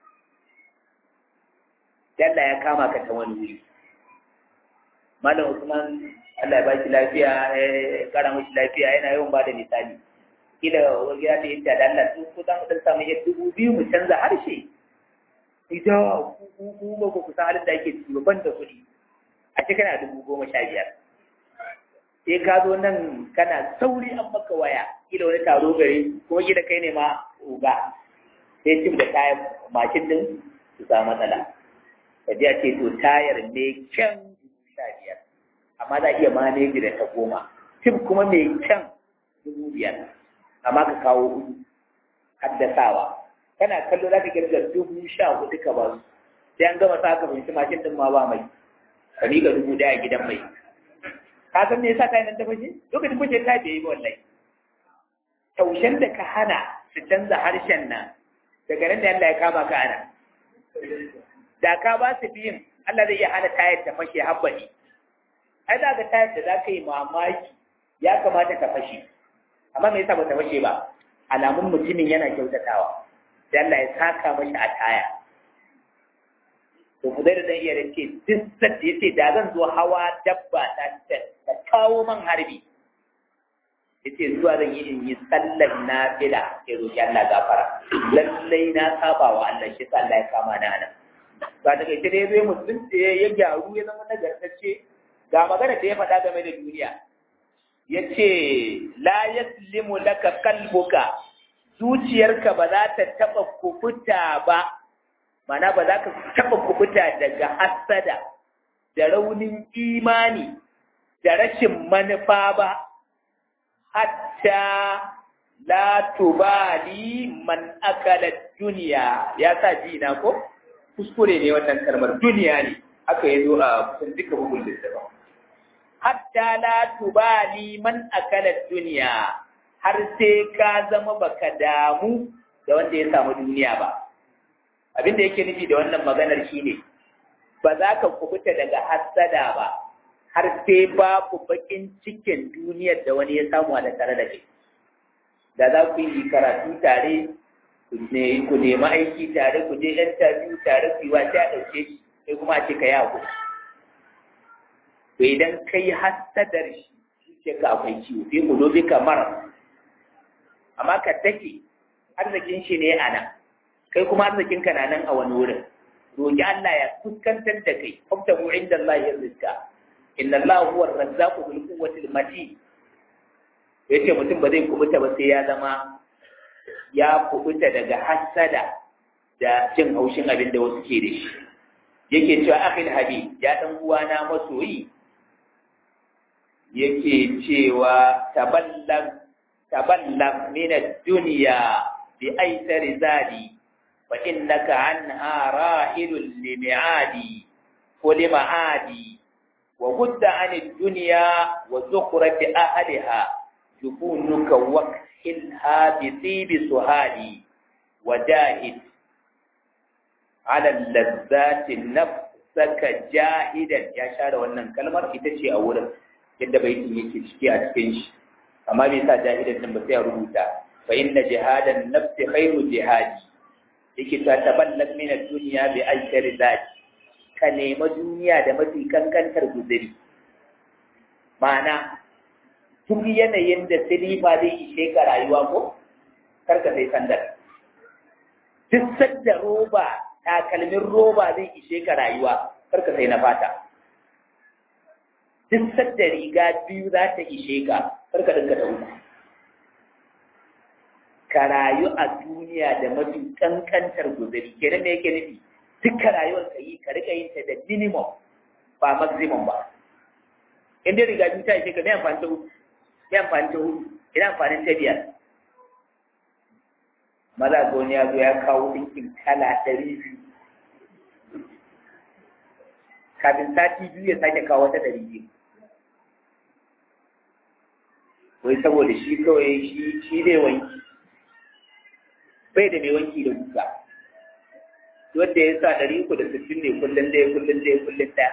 sai Allah ya kama ka ta wani wuri Malam Usman Allah ya ba shi lafiya ya kara mashi lafiya yana yawan ba da misali kila wani ya ce da Allah su kusan dan samu ya dubu biyu mu canza harshe ita ku ku ba ku kusan halin da ake ciki ban da kuɗi a ce kana dubu goma sha biyar sai ka zo nan kana sauri an maka waya kila wani taro gare kuma kila kai ne ma uga sai cin da kayan mashin din su samu matsala ka ji a ce to tayar mai kyan dubu sha biyar amma za a iya maneji da ta goma cin kuma mai kyan dubu biyar amma ka kawo hudu haddasawa kana kallo za ka kirga dubu sha hudu ka ba su sai an gama sa ka fahimci mashin din ma ba mai ka miƙa dubu daya gidan mai ka san me yasa kayan nan ta fashe lokacin fashe ta bai yi ba wallahi taushen da ka hana su canza harshen nan daga nan da Allah ya kama ka ana da ka ba su biyun Allah zai iya hana tayar ta fashe habbani ai za ka tayar da za ka yi mamaki ya kamata ta fashe amma me yasa ba ta fashe ba alamun mutumin yana kyautatawa da Allah ya saka mashi a taya to ku da zan iya rike duk sadda yace da zan zo hawa dabba ta ta kawo man harbi yace zuwa zan yi in yi sallar nafila ya roki Allah gafara lallai na saba wa Allah shi Allah ya kama na nan ba daga ita dai zai musulunci ya gyaru ya zama nagartacce ga magana da ya faɗa game da duniya ya ce la yaslimu laka kalbuka zuciyarka ba za ta taɓa kubuta ba mana ba za ka taɓa kubuta daga hasada da raunin imani da rashin manufa ba hatta la tubali man akala duniya ya sa ji na ko kuskure ne wannan kalmar duniya ne aka yi zo a kusan duka bugun littafin hatta la tubali man akala duniya har sai ka zama baka damu da wanda ya samu duniya ba abin da yake nufi da wannan maganar shine ba za ka kubuta daga hassada ba har sai babu bakin cikin duniyar da wani ya samu a da tare da kai da za ku yi karatu tare ku nemi aiki tare ku je interview tare ku yi wa sai a ɗauke shi sai kuma a ce ka yi hakuri to idan kai hasadar shi zuciya ka akwai ciwo fi kulobi kamar amma ka take arzikin shi ne a nan kai kuma arzikin ka na nan a wani wurin roki Allah ya fuskantar da kai kwamta mu inda Allah ya rizka inna Allah huwa ar-razzaqu bil quwwati al-matin yace mutum ba zai kubuta ba sai ya zama ya kubuta daga hasada da jin haushin abin da wasu ke da shi yake cewa akhil habib ya dan uwana masoyi yake cewa taballag taballag min ad-dunya bi aysari zadi wa innaka anha rahilun li mi'adi wa li ma'adi wa gudda an ad-dunya wa zukhrati ahliha jukunuka waqhilha bi tibi suhadi wa jahid ala lazzati nafsaka jahidan ya share wannan kalmar ita ce a wurin yadda baitin yake ciki a cikin shi amma bai sa jahidan din ba sai a rubuta fa inna jihadan nafsi khairu jihadi yake ta taballag min ad-dunya bi aishari zati ka nema duniya da mafi kankantar guzuri ma'ana duk yanayin da silifa zai ishe ka rayuwa ko karka sai sandar duk sadda roba takalmin roba zai ishe ka rayuwa karka sai na fata duk sadda riga biyu za ta ishe ka kar ka dinka da uku ka rayu a duniya da mafi kankantar guzuri kenan me yake nufi duka rayuwar ka yi ka rika yin ta da minimum ba maximum ba in dai riga biyu ta ishe ka me amfani ta uku me amfani ta hudu ina amfanin ta biyar maza ga wani ya zo ya kawo ɗinkin kala ɗari biyu kafin sati biyu ya sake kawo wata ɗari biyu wai saboda shi kawai shi shi zai wanki bai da mai wanki da guga wanda ya sa ɗari uku da sittin ne kullum ɗaya kullum ɗaya kullum ɗaya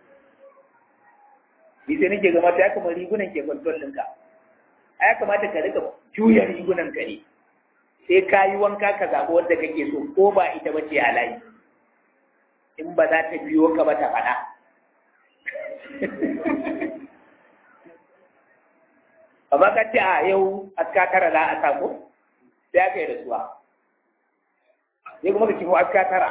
ni sai nake gama ya kamar rigunan ke kwanton ɗinka a ya kamata ka rika juya rigunan ka ne sai ka yi wanka ka zaɓi wanda kake so ko ba ita ba ce a layi in ba za ta biyo ka ba ta faɗa amma ka ce a yau aska tara za a sako sai aka yi rasuwa sai kuma ka kifo aska tara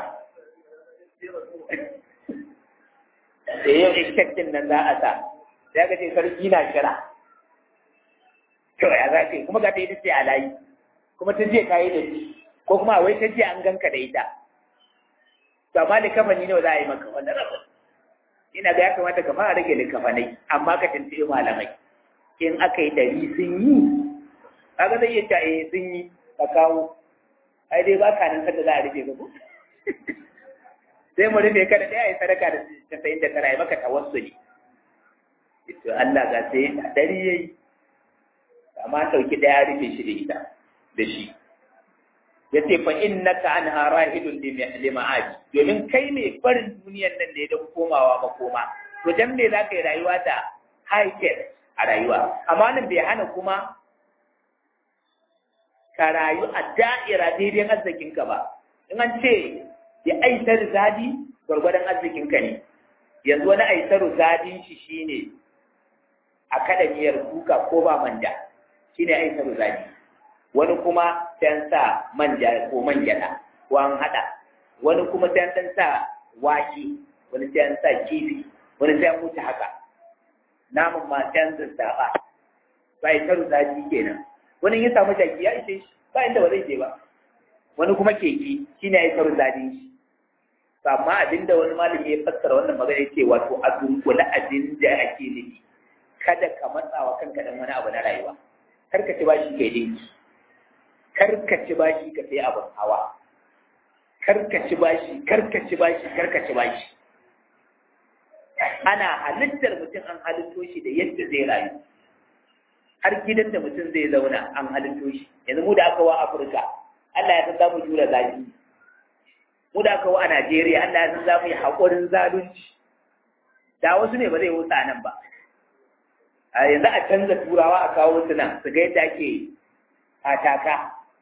da yau expectin nan za a sa sai aka ce sarki na kira to ya za ka yi kuma ka ta yi ce a layi kuma ta je ka yi da shi ko kuma wai ta je an ganka da ita to amma da kafani ne za a yi maka wannan rabin ina ga ya kamata ka fara rage likafanai amma ka tuntuɓi malamai in aka yi ɗari sun yi kaga zai iya ta eh sun yi ka kawo ai dai ba ka nan sanda za a rufe ka ko sai mu rufe ka da ɗaya ya sadaka da casa'in da tara ya maka tawassuli to Allah ga sai ɗari ya yi amma sauki ɗaya rufe shi da ita da shi ya ce fa innaka an harahidun lima'aji domin kai mai barin duniyar nan ne don komawa makoma to dan me za ka yi rayuwa da high care a rayuwa amma nan bai hana kuma ka rayu a da'ira daidai arzikinka ba in an ce ya aisar zadi gwargwadon arzikinka ne yanzu wani aisar zadin shi shine akademiyar kuka ko ba manja shine aisar zadi wani kuma sai sa manja ko man gyada ko an hada wani kuma sai an sa wake wani sai an sa kifi wani sai an mutu haka namun ma sai an zazzaba ba ya taru zafi kenan wani ya samu jaki ya ishe shi ba inda ba zai je ba wani kuma keke shi ne ya taru zafi shi amma abinda wani malami ya fassara wannan magana ya ce wato a dunkule abin da ake nufi kada ka matsa wa kanka dan wani abu na rayuwa kar ka ci bashi kai dinki kar ka ci bashi ka sai abin hawa kar ka ci bashi kar ka ci bashi kar ka ci bashi ana halittar mutum an halitto shi da yadda zai rayu har gidan da mutum zai zauna an halitto shi yanzu mu da aka wa afirka allah ya san za mu jura zafi mu da aka wa a najeriya allah ya san za mu yi haƙurin zalunci da wasu ne ba zai wuta nan ba a yanzu a canza turawa a kawo su nan su ga yadda ake ataka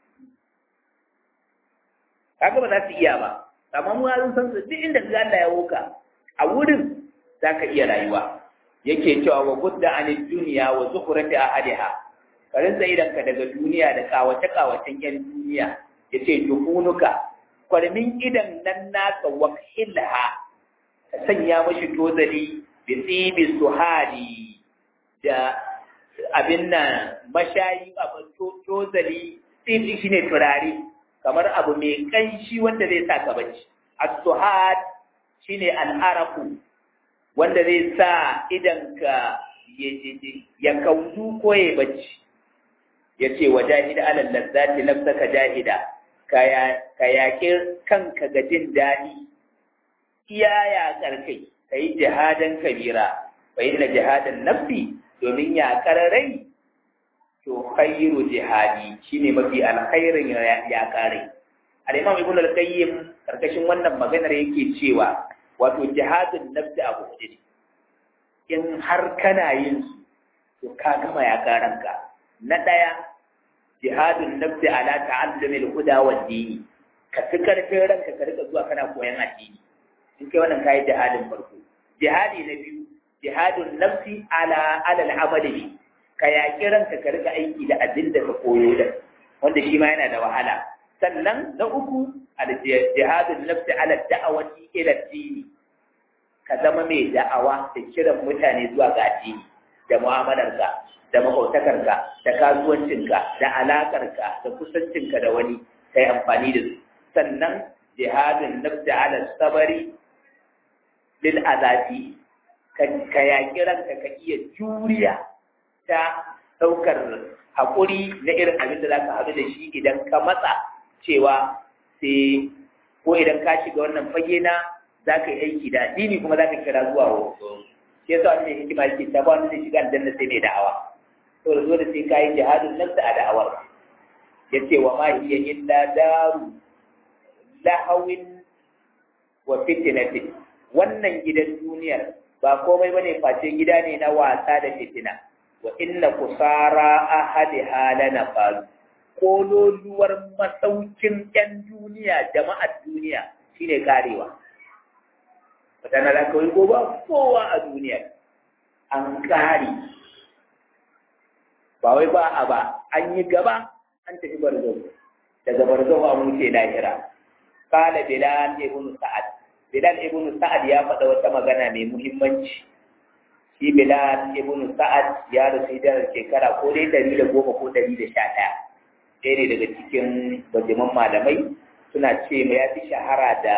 kaga ba za su iya ba amma mu sun san su duk inda Allah ya woka a wurin za ka iya rayuwa yake cewa wa gudda anid duniya wa zukhrati ahadiha karin sai idan ka daga duniya da kawace kawacen yan duniya yace dukunuka kwarmin idan nan naka wakilha ka sanya mashi tozali bi tsibi suhali da abin nan mashayi abin tozali tsibi shine turare kamar abu mai kanshi wanda zai sa ka bacci as-suhad shine al-araku wanda zai sa idan ka ya kaudu ko ya bacci ya ce wa jahida alal lazzati nafsaka jahida ka yaƙi kanka ga jin daɗi iya yaƙar kai ka yi jihadan kabira fa inna jihadan nafsi domin yaƙar rai to khairu jihadi shine mafi alkhairin yaƙar rai al-imam ibn al-qayyim karkashin wannan maganar yake cewa wato jihadin nafsi abu hudu ne in har kana yin su to ka gama ya karanka na ɗaya jihadin nafsi ala ta'allumi al-huda wa dini ka fi karfin ranka ka rika zuwa kana koyan addini in kai wannan kai jihadin farko jihadi na biyu jihadun nafsi ala ala al-amali ka yaƙi ranka ka rika aiki da abin da ka koyo da wanda shi ma yana da wahala sannan na uku al-jihadun nafsi ala da'awati ila dini ka zama mai da'awa da kiran mutane zuwa ga addini da mu'amalarka da makwautakarka da kasuwancinka da alaƙarka da kusancinka da wani kai amfani da su sannan jihadin nafsi ala sabari lil azafi ka yaƙi ranka ka iya juriya ta ɗaukar haƙuri na irin abin da za ka haɗu da shi idan ka matsa cewa sai ko idan ka shiga wannan fage na za ka yi aiki da addini kuma za ka kira zuwa wasu shi yasa wani hikima yake ta ba wani zai shiga aljanna sai mai da'awa to da dole sai ka yi jihadin nan a da'awar ya ce wa ma hiya illa daru lahawin wa fitinatin wannan gidan duniyar ba komai bane face gida ne na wasa da fitina wa inna kusara ahadi halana faru kololuwar masaukin yan duniya jama'ar duniya shine karewa wata na da kawai gobe kowa a duniya an kare ba wai ba a ba an yi gaba an tafi barzo daga barzo a wuce lahira kala bilal ibn sa'ad bilal ibn sa'ad ya faɗa wata magana mai muhimmanci shi bilal ibn sa'ad ya rasu da shekara ko dai ɗari da goma ko ɗari da sha ɗaya ɗaya ne daga cikin bajiman malamai suna ce mai ya fi shahara da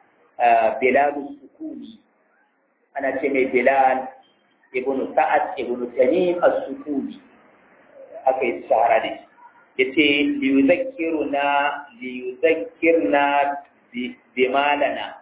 bilal sukuni ana ce mai bilal ibn sa'ad ibn tamim as-sukuni aka yi shahara da shi ya ce liyuzakkiruna liyuzakkirna bimalana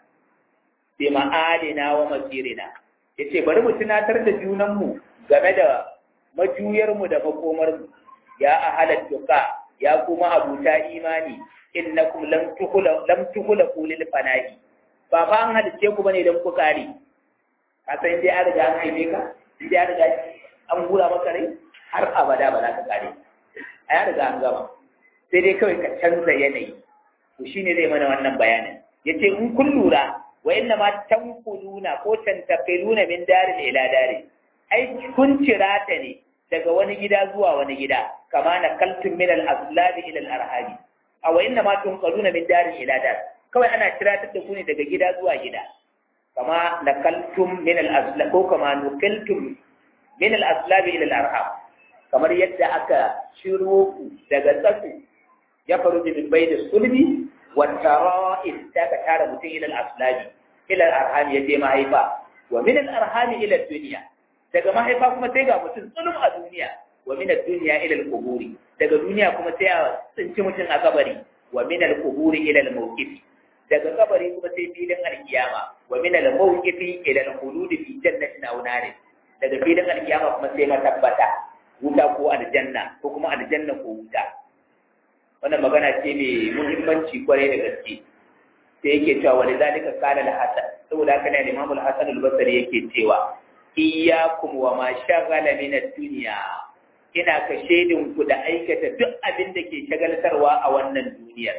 bima'alina wa masirina ya ce bari mu tunatar da junanmu game da majuyarmu da makomarmu ya ahalar tuka ya kuma abuta imani innakum lam tuhula lam tuhula kulil fanahi ba fa an halice ku bane dan ku kare ka san dai an riga an haife ka dai an riga an gura maka rai har abada ba za ka kare a ya riga an gama sai dai kawai ka canza yanayi to shine zai mana wannan bayanin yace in kun lura wa inna ma tanquluna ko tantaqiluna min darin ila darin ai kun cirata ne daga wani gida zuwa wani gida kama na kaltun min al-aslab ila al-arhab aw inna ma tunqaluna min darin ila dar kawai ana ciratar da ku ne daga gida zuwa gida kama na kaltum min al-aslab ko kama nuqiltum min al-aslab ila al-arhab kamar yadda aka shiro ku daga tsaku ya faru min bayda sulbi والترائب ذاك تارى متين إلى الأصلاب إلى الأرحام يدي ما هيفا ومن الأرحام إلى الدنيا daga mahaifa kuma sai ga mutum tsulum a duniya wa min ad-dunya ila al-quburi daga duniya kuma sai a tsinci mutum a kabari wa min al-quburi ila al-mawqif daga kabari kuma sai filin al-kiyama wa min al-mawqif ila al-khulud fi jannatin aw nar daga filin al-kiyama kuma sai matabbata wuta ko aljanna ko kuma aljanna ko wuta wannan magana ce mai muhimmanci kwarai da gaske sai yake cewa wani zalika kana da hasan saboda haka ne Imam al-Hasan al-Basri yake cewa iyyakum wa ma shaghala min ad-dunya ina ka shedin ku da aikata duk abin da ke shagaltarwa a wannan duniyar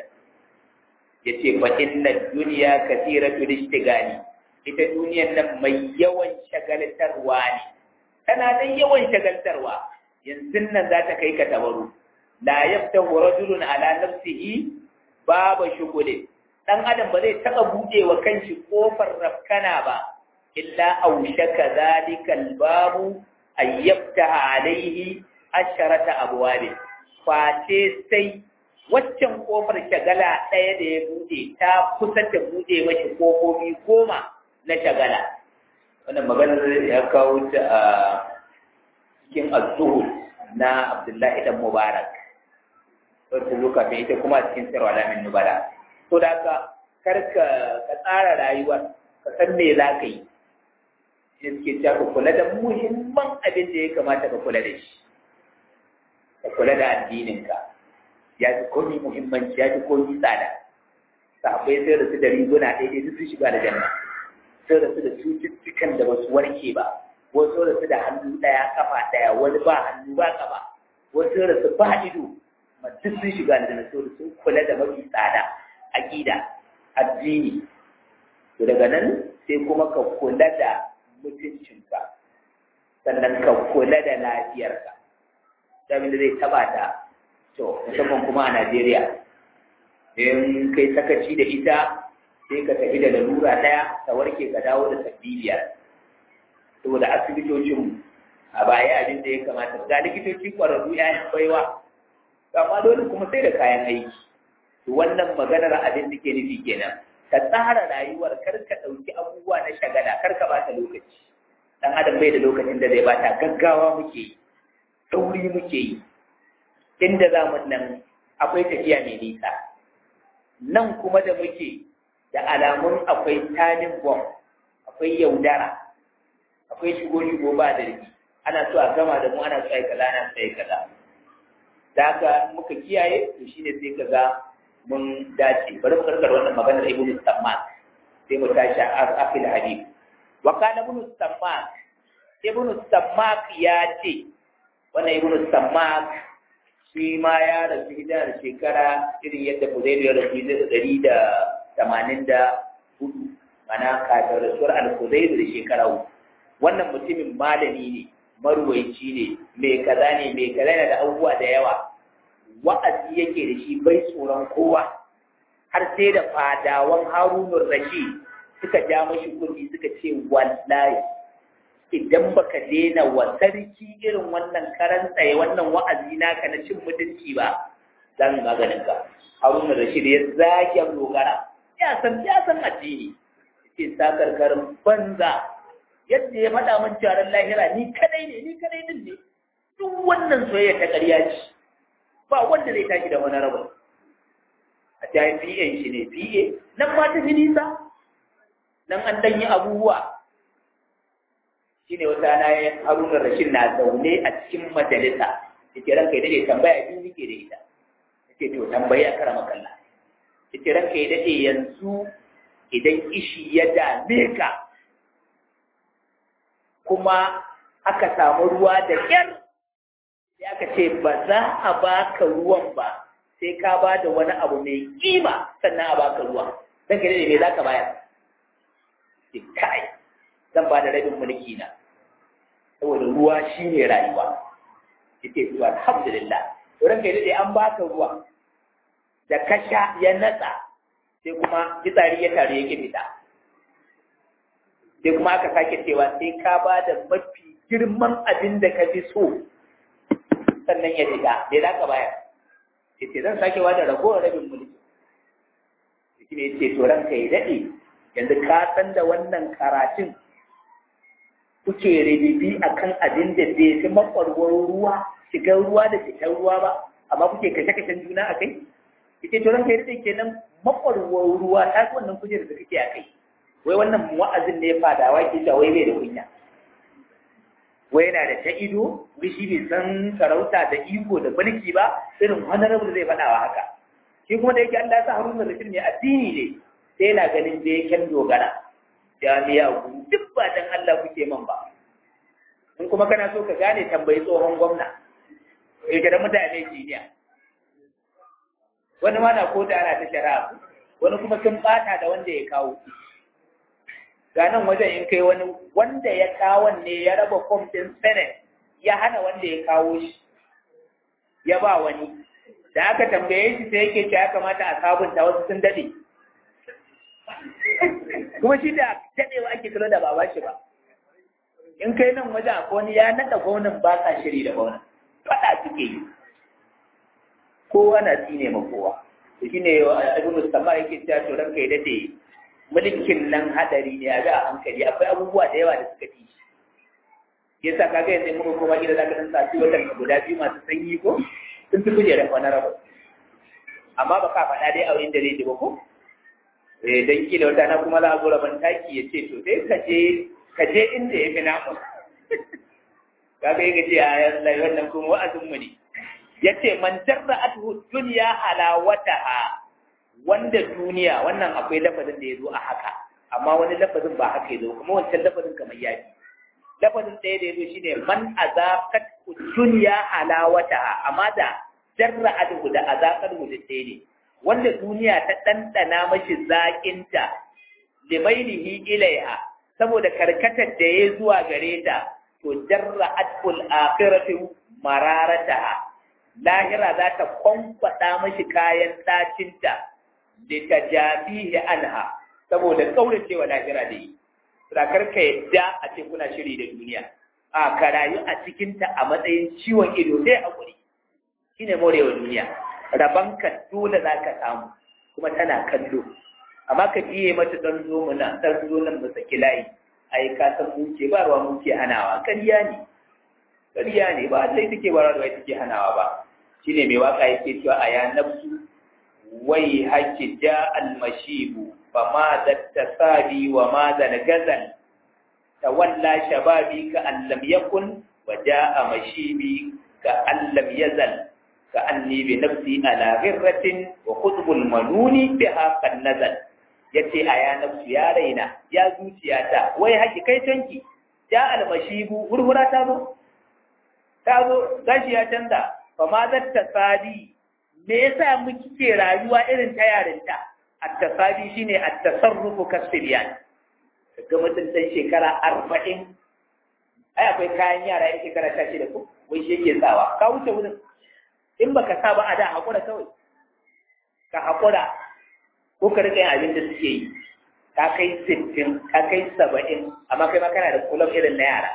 yace fa inna ad-dunya kathiratu ishtigali ita duniyar nan mai yawan shagaltarwa ne tana da yawan shagaltarwa yanzu nan za ta kai ka tabaru la yaftahu rajulun ala nafsihi baba shugule dan adam ba zai taba bude wa kanshi kofar rafkana ba illa aushaka zalika albabu ay yaftaha alaihi asharata abwab face sai waccan kofar shagala ɗaya da ya bude ta kusa ta bude mashi kofofi goma na shagala wannan maganar ya kawo ta a cikin az-zuhud na Abdullahi dan Mubarak wata zo kafin ita kuma a cikin sirwa alamin nubala to da ka karka ka tsara rayuwar ka san me za ka yi shi suke cewa ka kula da muhimman abin da ya kamata ka kula da shi ka kula da addininka ya fi komi muhimmanci ya fi komi tsada sahabbai sai da su da riguna ɗaya ɗaya sun shiga da janna sai da su da cututtukan da ba su warke ba wasu da su da hannu ɗaya kafa ɗaya wani ba hannu ba kafa wasu da su ba ido duk sun shiga aljanna saboda sun kula da mafi tsada aqida addini to daga nan sai kuma ka kula da mutuncinka sannan ka kula da lafiyarka abin da zai taba ta to musamman kuma a Najeriya in kai sakaci da ita sai ka tafi da lalura ɗaya ka warke ka dawo da sabbi biyar saboda asibitocinmu a baya abin da ya kamata ga likitoci ƙwararru ‘ya'yan baiwa amma dole kuma sai da kayan aiki to wannan maganar abin da ke nufi kenan ka tsara rayuwar kar ka ɗauki abubuwa na shagala kar ka bata lokaci dan adam bai da lokacin da zai bata gaggawa muke yi sauri muke yi inda za mu nan akwai tafiya mai nisa nan kuma da muke da alamun akwai tanin bom akwai yaudara akwai shigo-shigo ba da rigi ana so a gama da mu ana so a yi kaza ana so a yi kaza da haka muka kiyaye to shine sai ka ga mun dace bari mu karkar wannan maganar ibn Samman sai mu tashi a afil hadith wa kana ibn Samman ibn Samman ya ce wannan ibn Samman shi ma ya rasu hijirar shekara irin yadda Fuzailu ya rasu hijirar ɗari da tamanin da hudu mana kafin rasuwar al-Fuzailu da shekara uku wannan mutumin malami ne maruwaici ne mai kaza ne mai kaza ne da abubuwa da yawa wa'azi yake da shi bai tsoron kowa har sai da fadawan harunun rashi suka ja mashi kuɗi suka ce wallahi idan baka daina wa sarki irin wannan karan tsaye wannan wa'azi naka na cin mutunci ba zan maganin ka harunun rashid ya zage dogara ya san ya san addini ce sakarkarin banza yadda ya faɗa min jaran lahira ni kadai ne ni kadai din ne duk wannan soyayya ta ƙarya ce ba wanda zai tashi da wani rabu a jayin PA shi ne PA nan ma ta fi nisa nan an dan yi abubuwa shi ne wata na haruna rashin na zaune a cikin majalisa da ke ranka ya daɗe tambaya biyu nake da ita ya ce to tambayi a kara makalla ya ce ranka ya daɗe yanzu idan ishi ya dame ka kuma aka samu ruwa da ƙyar sai aka ce ba za a baka ruwan ba sai ka ba da wani abu mai kima sannan a baka ruwa dan ka ne me za ka bayar sai kai zan ba da rabin mulki na saboda ruwa shine rayuwa yace to alhamdulillah to ranka dai an baka ruwa da kasha ya natsa sai kuma fitsari ya tare yake fita sai kuma aka sake cewa sai ka ba da mafi girman abin da ka fi so sannan ya fita me za ka bayar ya ce zan sake wada ragowar rabin mulki shi ne ce to ranka ya daɗe yanzu ka san da wannan karatun kuke ribibi a kan abin da bai fi makwarwar ruwa shigar ruwa da fitar ruwa ba amma kuke kashe-kashen juna a kai ita to ranka ya daɗe kenan makwarwar ruwa ta fi wannan kujerar da kake a kai wai wannan wa'azin ne fadawa ke cewa wai bai da kunya wai yana da ta ido wai shi bai san sarauta da iko da mulki ba irin honorable zai faɗawa haka shi kuma da yake Allah ya sa Haruna Rashid mai addini ne sai yana ganin da yake dogara jami'a ku duk ba dan Allah kuke man ba in kuma kana so ka gane tambayi tsohon gwamna ya da mutane jiniya wani ma na kota ana ta shari'a wani kuma sun bata da wanda ya kawo ga nan wajen in kai wani wanda ya kawo ne ya raba fom ɗin senate ya hana wanda ya kawo shi ya ba wani da aka tambaye shi sai yake ce ya kamata a sabunta wasu sun dade kuma shi da dadewa ake kula da ba shi ba in kai nan wajen akwai wani ya naɗa gwamnan ba sa shiri da gwamnan faɗa suke yi kowa na tsine ma kowa shi ne ibn Mustafa yake cewa to ranka ya dade mulkin nan hadari ne a ga a hankali akwai abubuwa da yawa da suka fi shi yasa kaga yanzu muka koma gida zaka dan sati watan guda biyu masu sanyi ko sun fi kujerar wani rabu amma ba ka faɗa dai a wurin da zai ji ba ko eh dan kila wata na kuma za a zo rabon taki ya ce to sai ka je ka je inda ya fi namu kaga yake ce a Allah wannan kuma wa'azin mu ne yace man jarra'atuhu dunya halawataha wanda duniya wannan akwai lafazin da ya zo a haka amma wani lafazin ba haka ya zo kuma wancan lafazin kamar ya fi lafazin ɗaya da ya zo shine man azaqat dunya halawataha amma da jarra'atuhu da azaqat mu da ɗaya ne wanda duniya ta ɗanɗana mashi zaƙinta limailihi ilaiha saboda karkatar da ya zuwa gare ta to jarra'atul akhiratu mararataha lahira za ta kwankwada mashi kayan ɗacinta da ta jafihi anha saboda kaurace wa lahira da yi sakar ka yadda a ce kuna shiri da duniya a ka rayu a cikinta a matsayin ciwon ido sai hakuri shine morewa duniya rabanka dole za ka samu kuma tana kallo amma ka biye mata dan zo muna dan zo nan mu saki layi ai ka san mu ce ba ruwa mu ke hanawa ƙarya ne ƙarya ne ba sai take ba ruwa take hanawa ba shine mai waka yake cewa aya nafsu wai haki ja almashibu fa ma da tasabi wa ma da gazal tawalla shababi ka an lam yakun wa jaa mashibi ka an lam yazal ka anni bi nafsi ala ghirratin wa qutbul manuni biha qad nazal yace aya nafsu ya raina ya zuciyata wai haki kai tanki ja almashibu hurhura ta zo ta zo gashi ya canza fa ma zatta sadi me yasa muke rayuwa irin ta yarinta at-tasadi shine at-tasarrufu kasbiyan ga mutum dan shekara 40 ai akwai kayan yara yan shekara 16 ko wai shi yake tsawa ka wuce wurin in baka sa ba a da hakura kawai ka hakura ko ka rika yin abin da suke yi ka kai 60 ka kai 70 amma kai ma kana da kullum irin na yara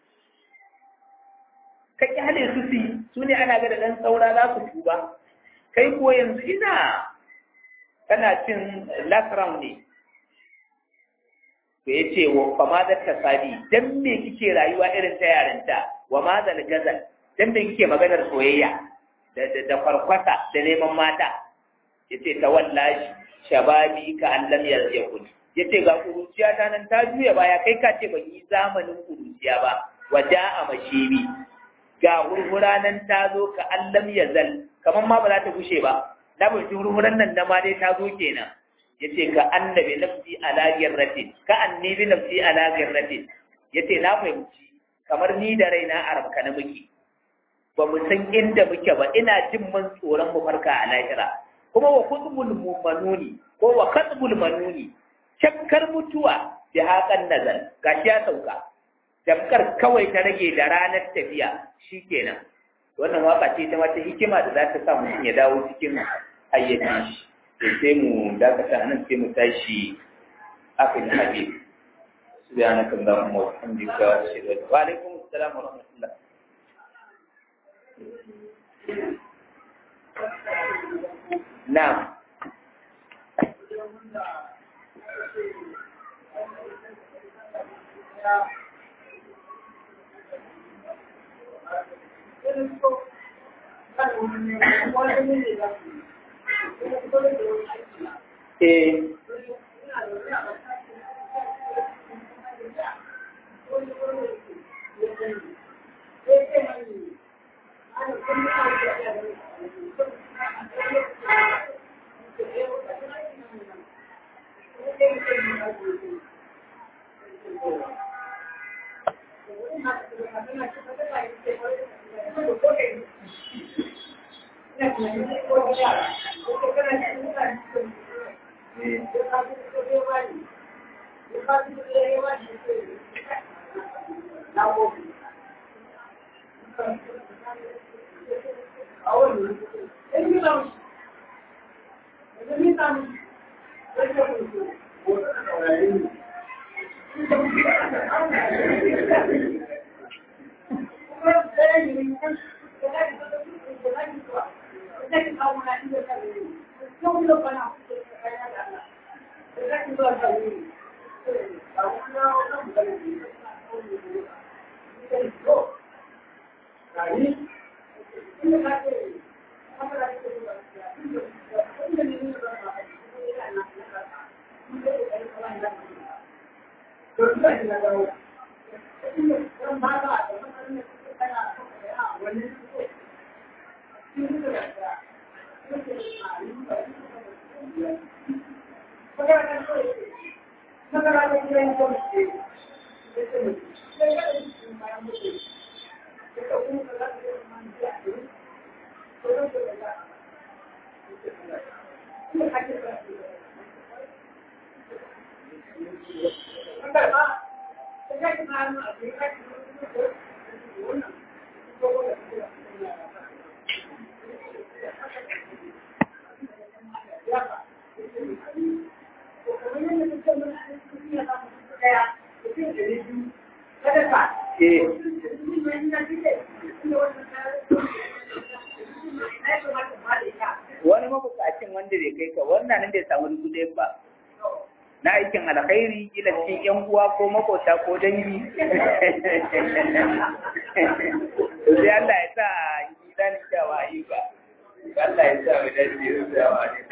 ka kyale su su su ne ana ga da ɗan saura za su tuba kai ko yanzu ina kana cin last round ne to ya ce wa fa ma ta sadi dan me kike rayuwa irin ta yarinta wa ma zal gazal dan me kike maganar soyayya da da, da farkwata da neman mata yace ta wallahi shababi ka an lam yakun yace ga kuruciya ta nan ta juya baya kai ka ce ban yi zamanin kuruciya ba waja a mashibi ga hurhura nan ta zo ka allam ya zal kamar ma ba za ta gushe ba na bai hurhuran nan na ma dai ta zo kenan yace ka annabi nafsi ala girratin ka annabi nafsi ala girratin yace na fahimci kamar ni da raina a rabka na muke ba mu san inda muke ba ina jin man tsoron mu farka a lahira kuma wa kutbul manuni ko wa katbul manuni shakkar mutuwa bi haƙan nazal gashi ya sauka damkar kawai ta rage da ranar tafiya shi kenan wannan waka ce ta wata hikima da za ta sa mutum ya dawo cikin hayyaci shi sai mu dakata nan sai mu tashi akan habib subhanaka allahumma wa bihamdika ashhadu an wa alaikum assalam wa rahmatullah na'am Eh, wani mabukacin wanda bai kai ka wannan nan bai samu dubu ɗaya ba na aikin alkhairi kila cikin yan uwa ko makota ko dangi sai Allah ya sa gidan kyawa ayyuka Allah ya sa mu dace da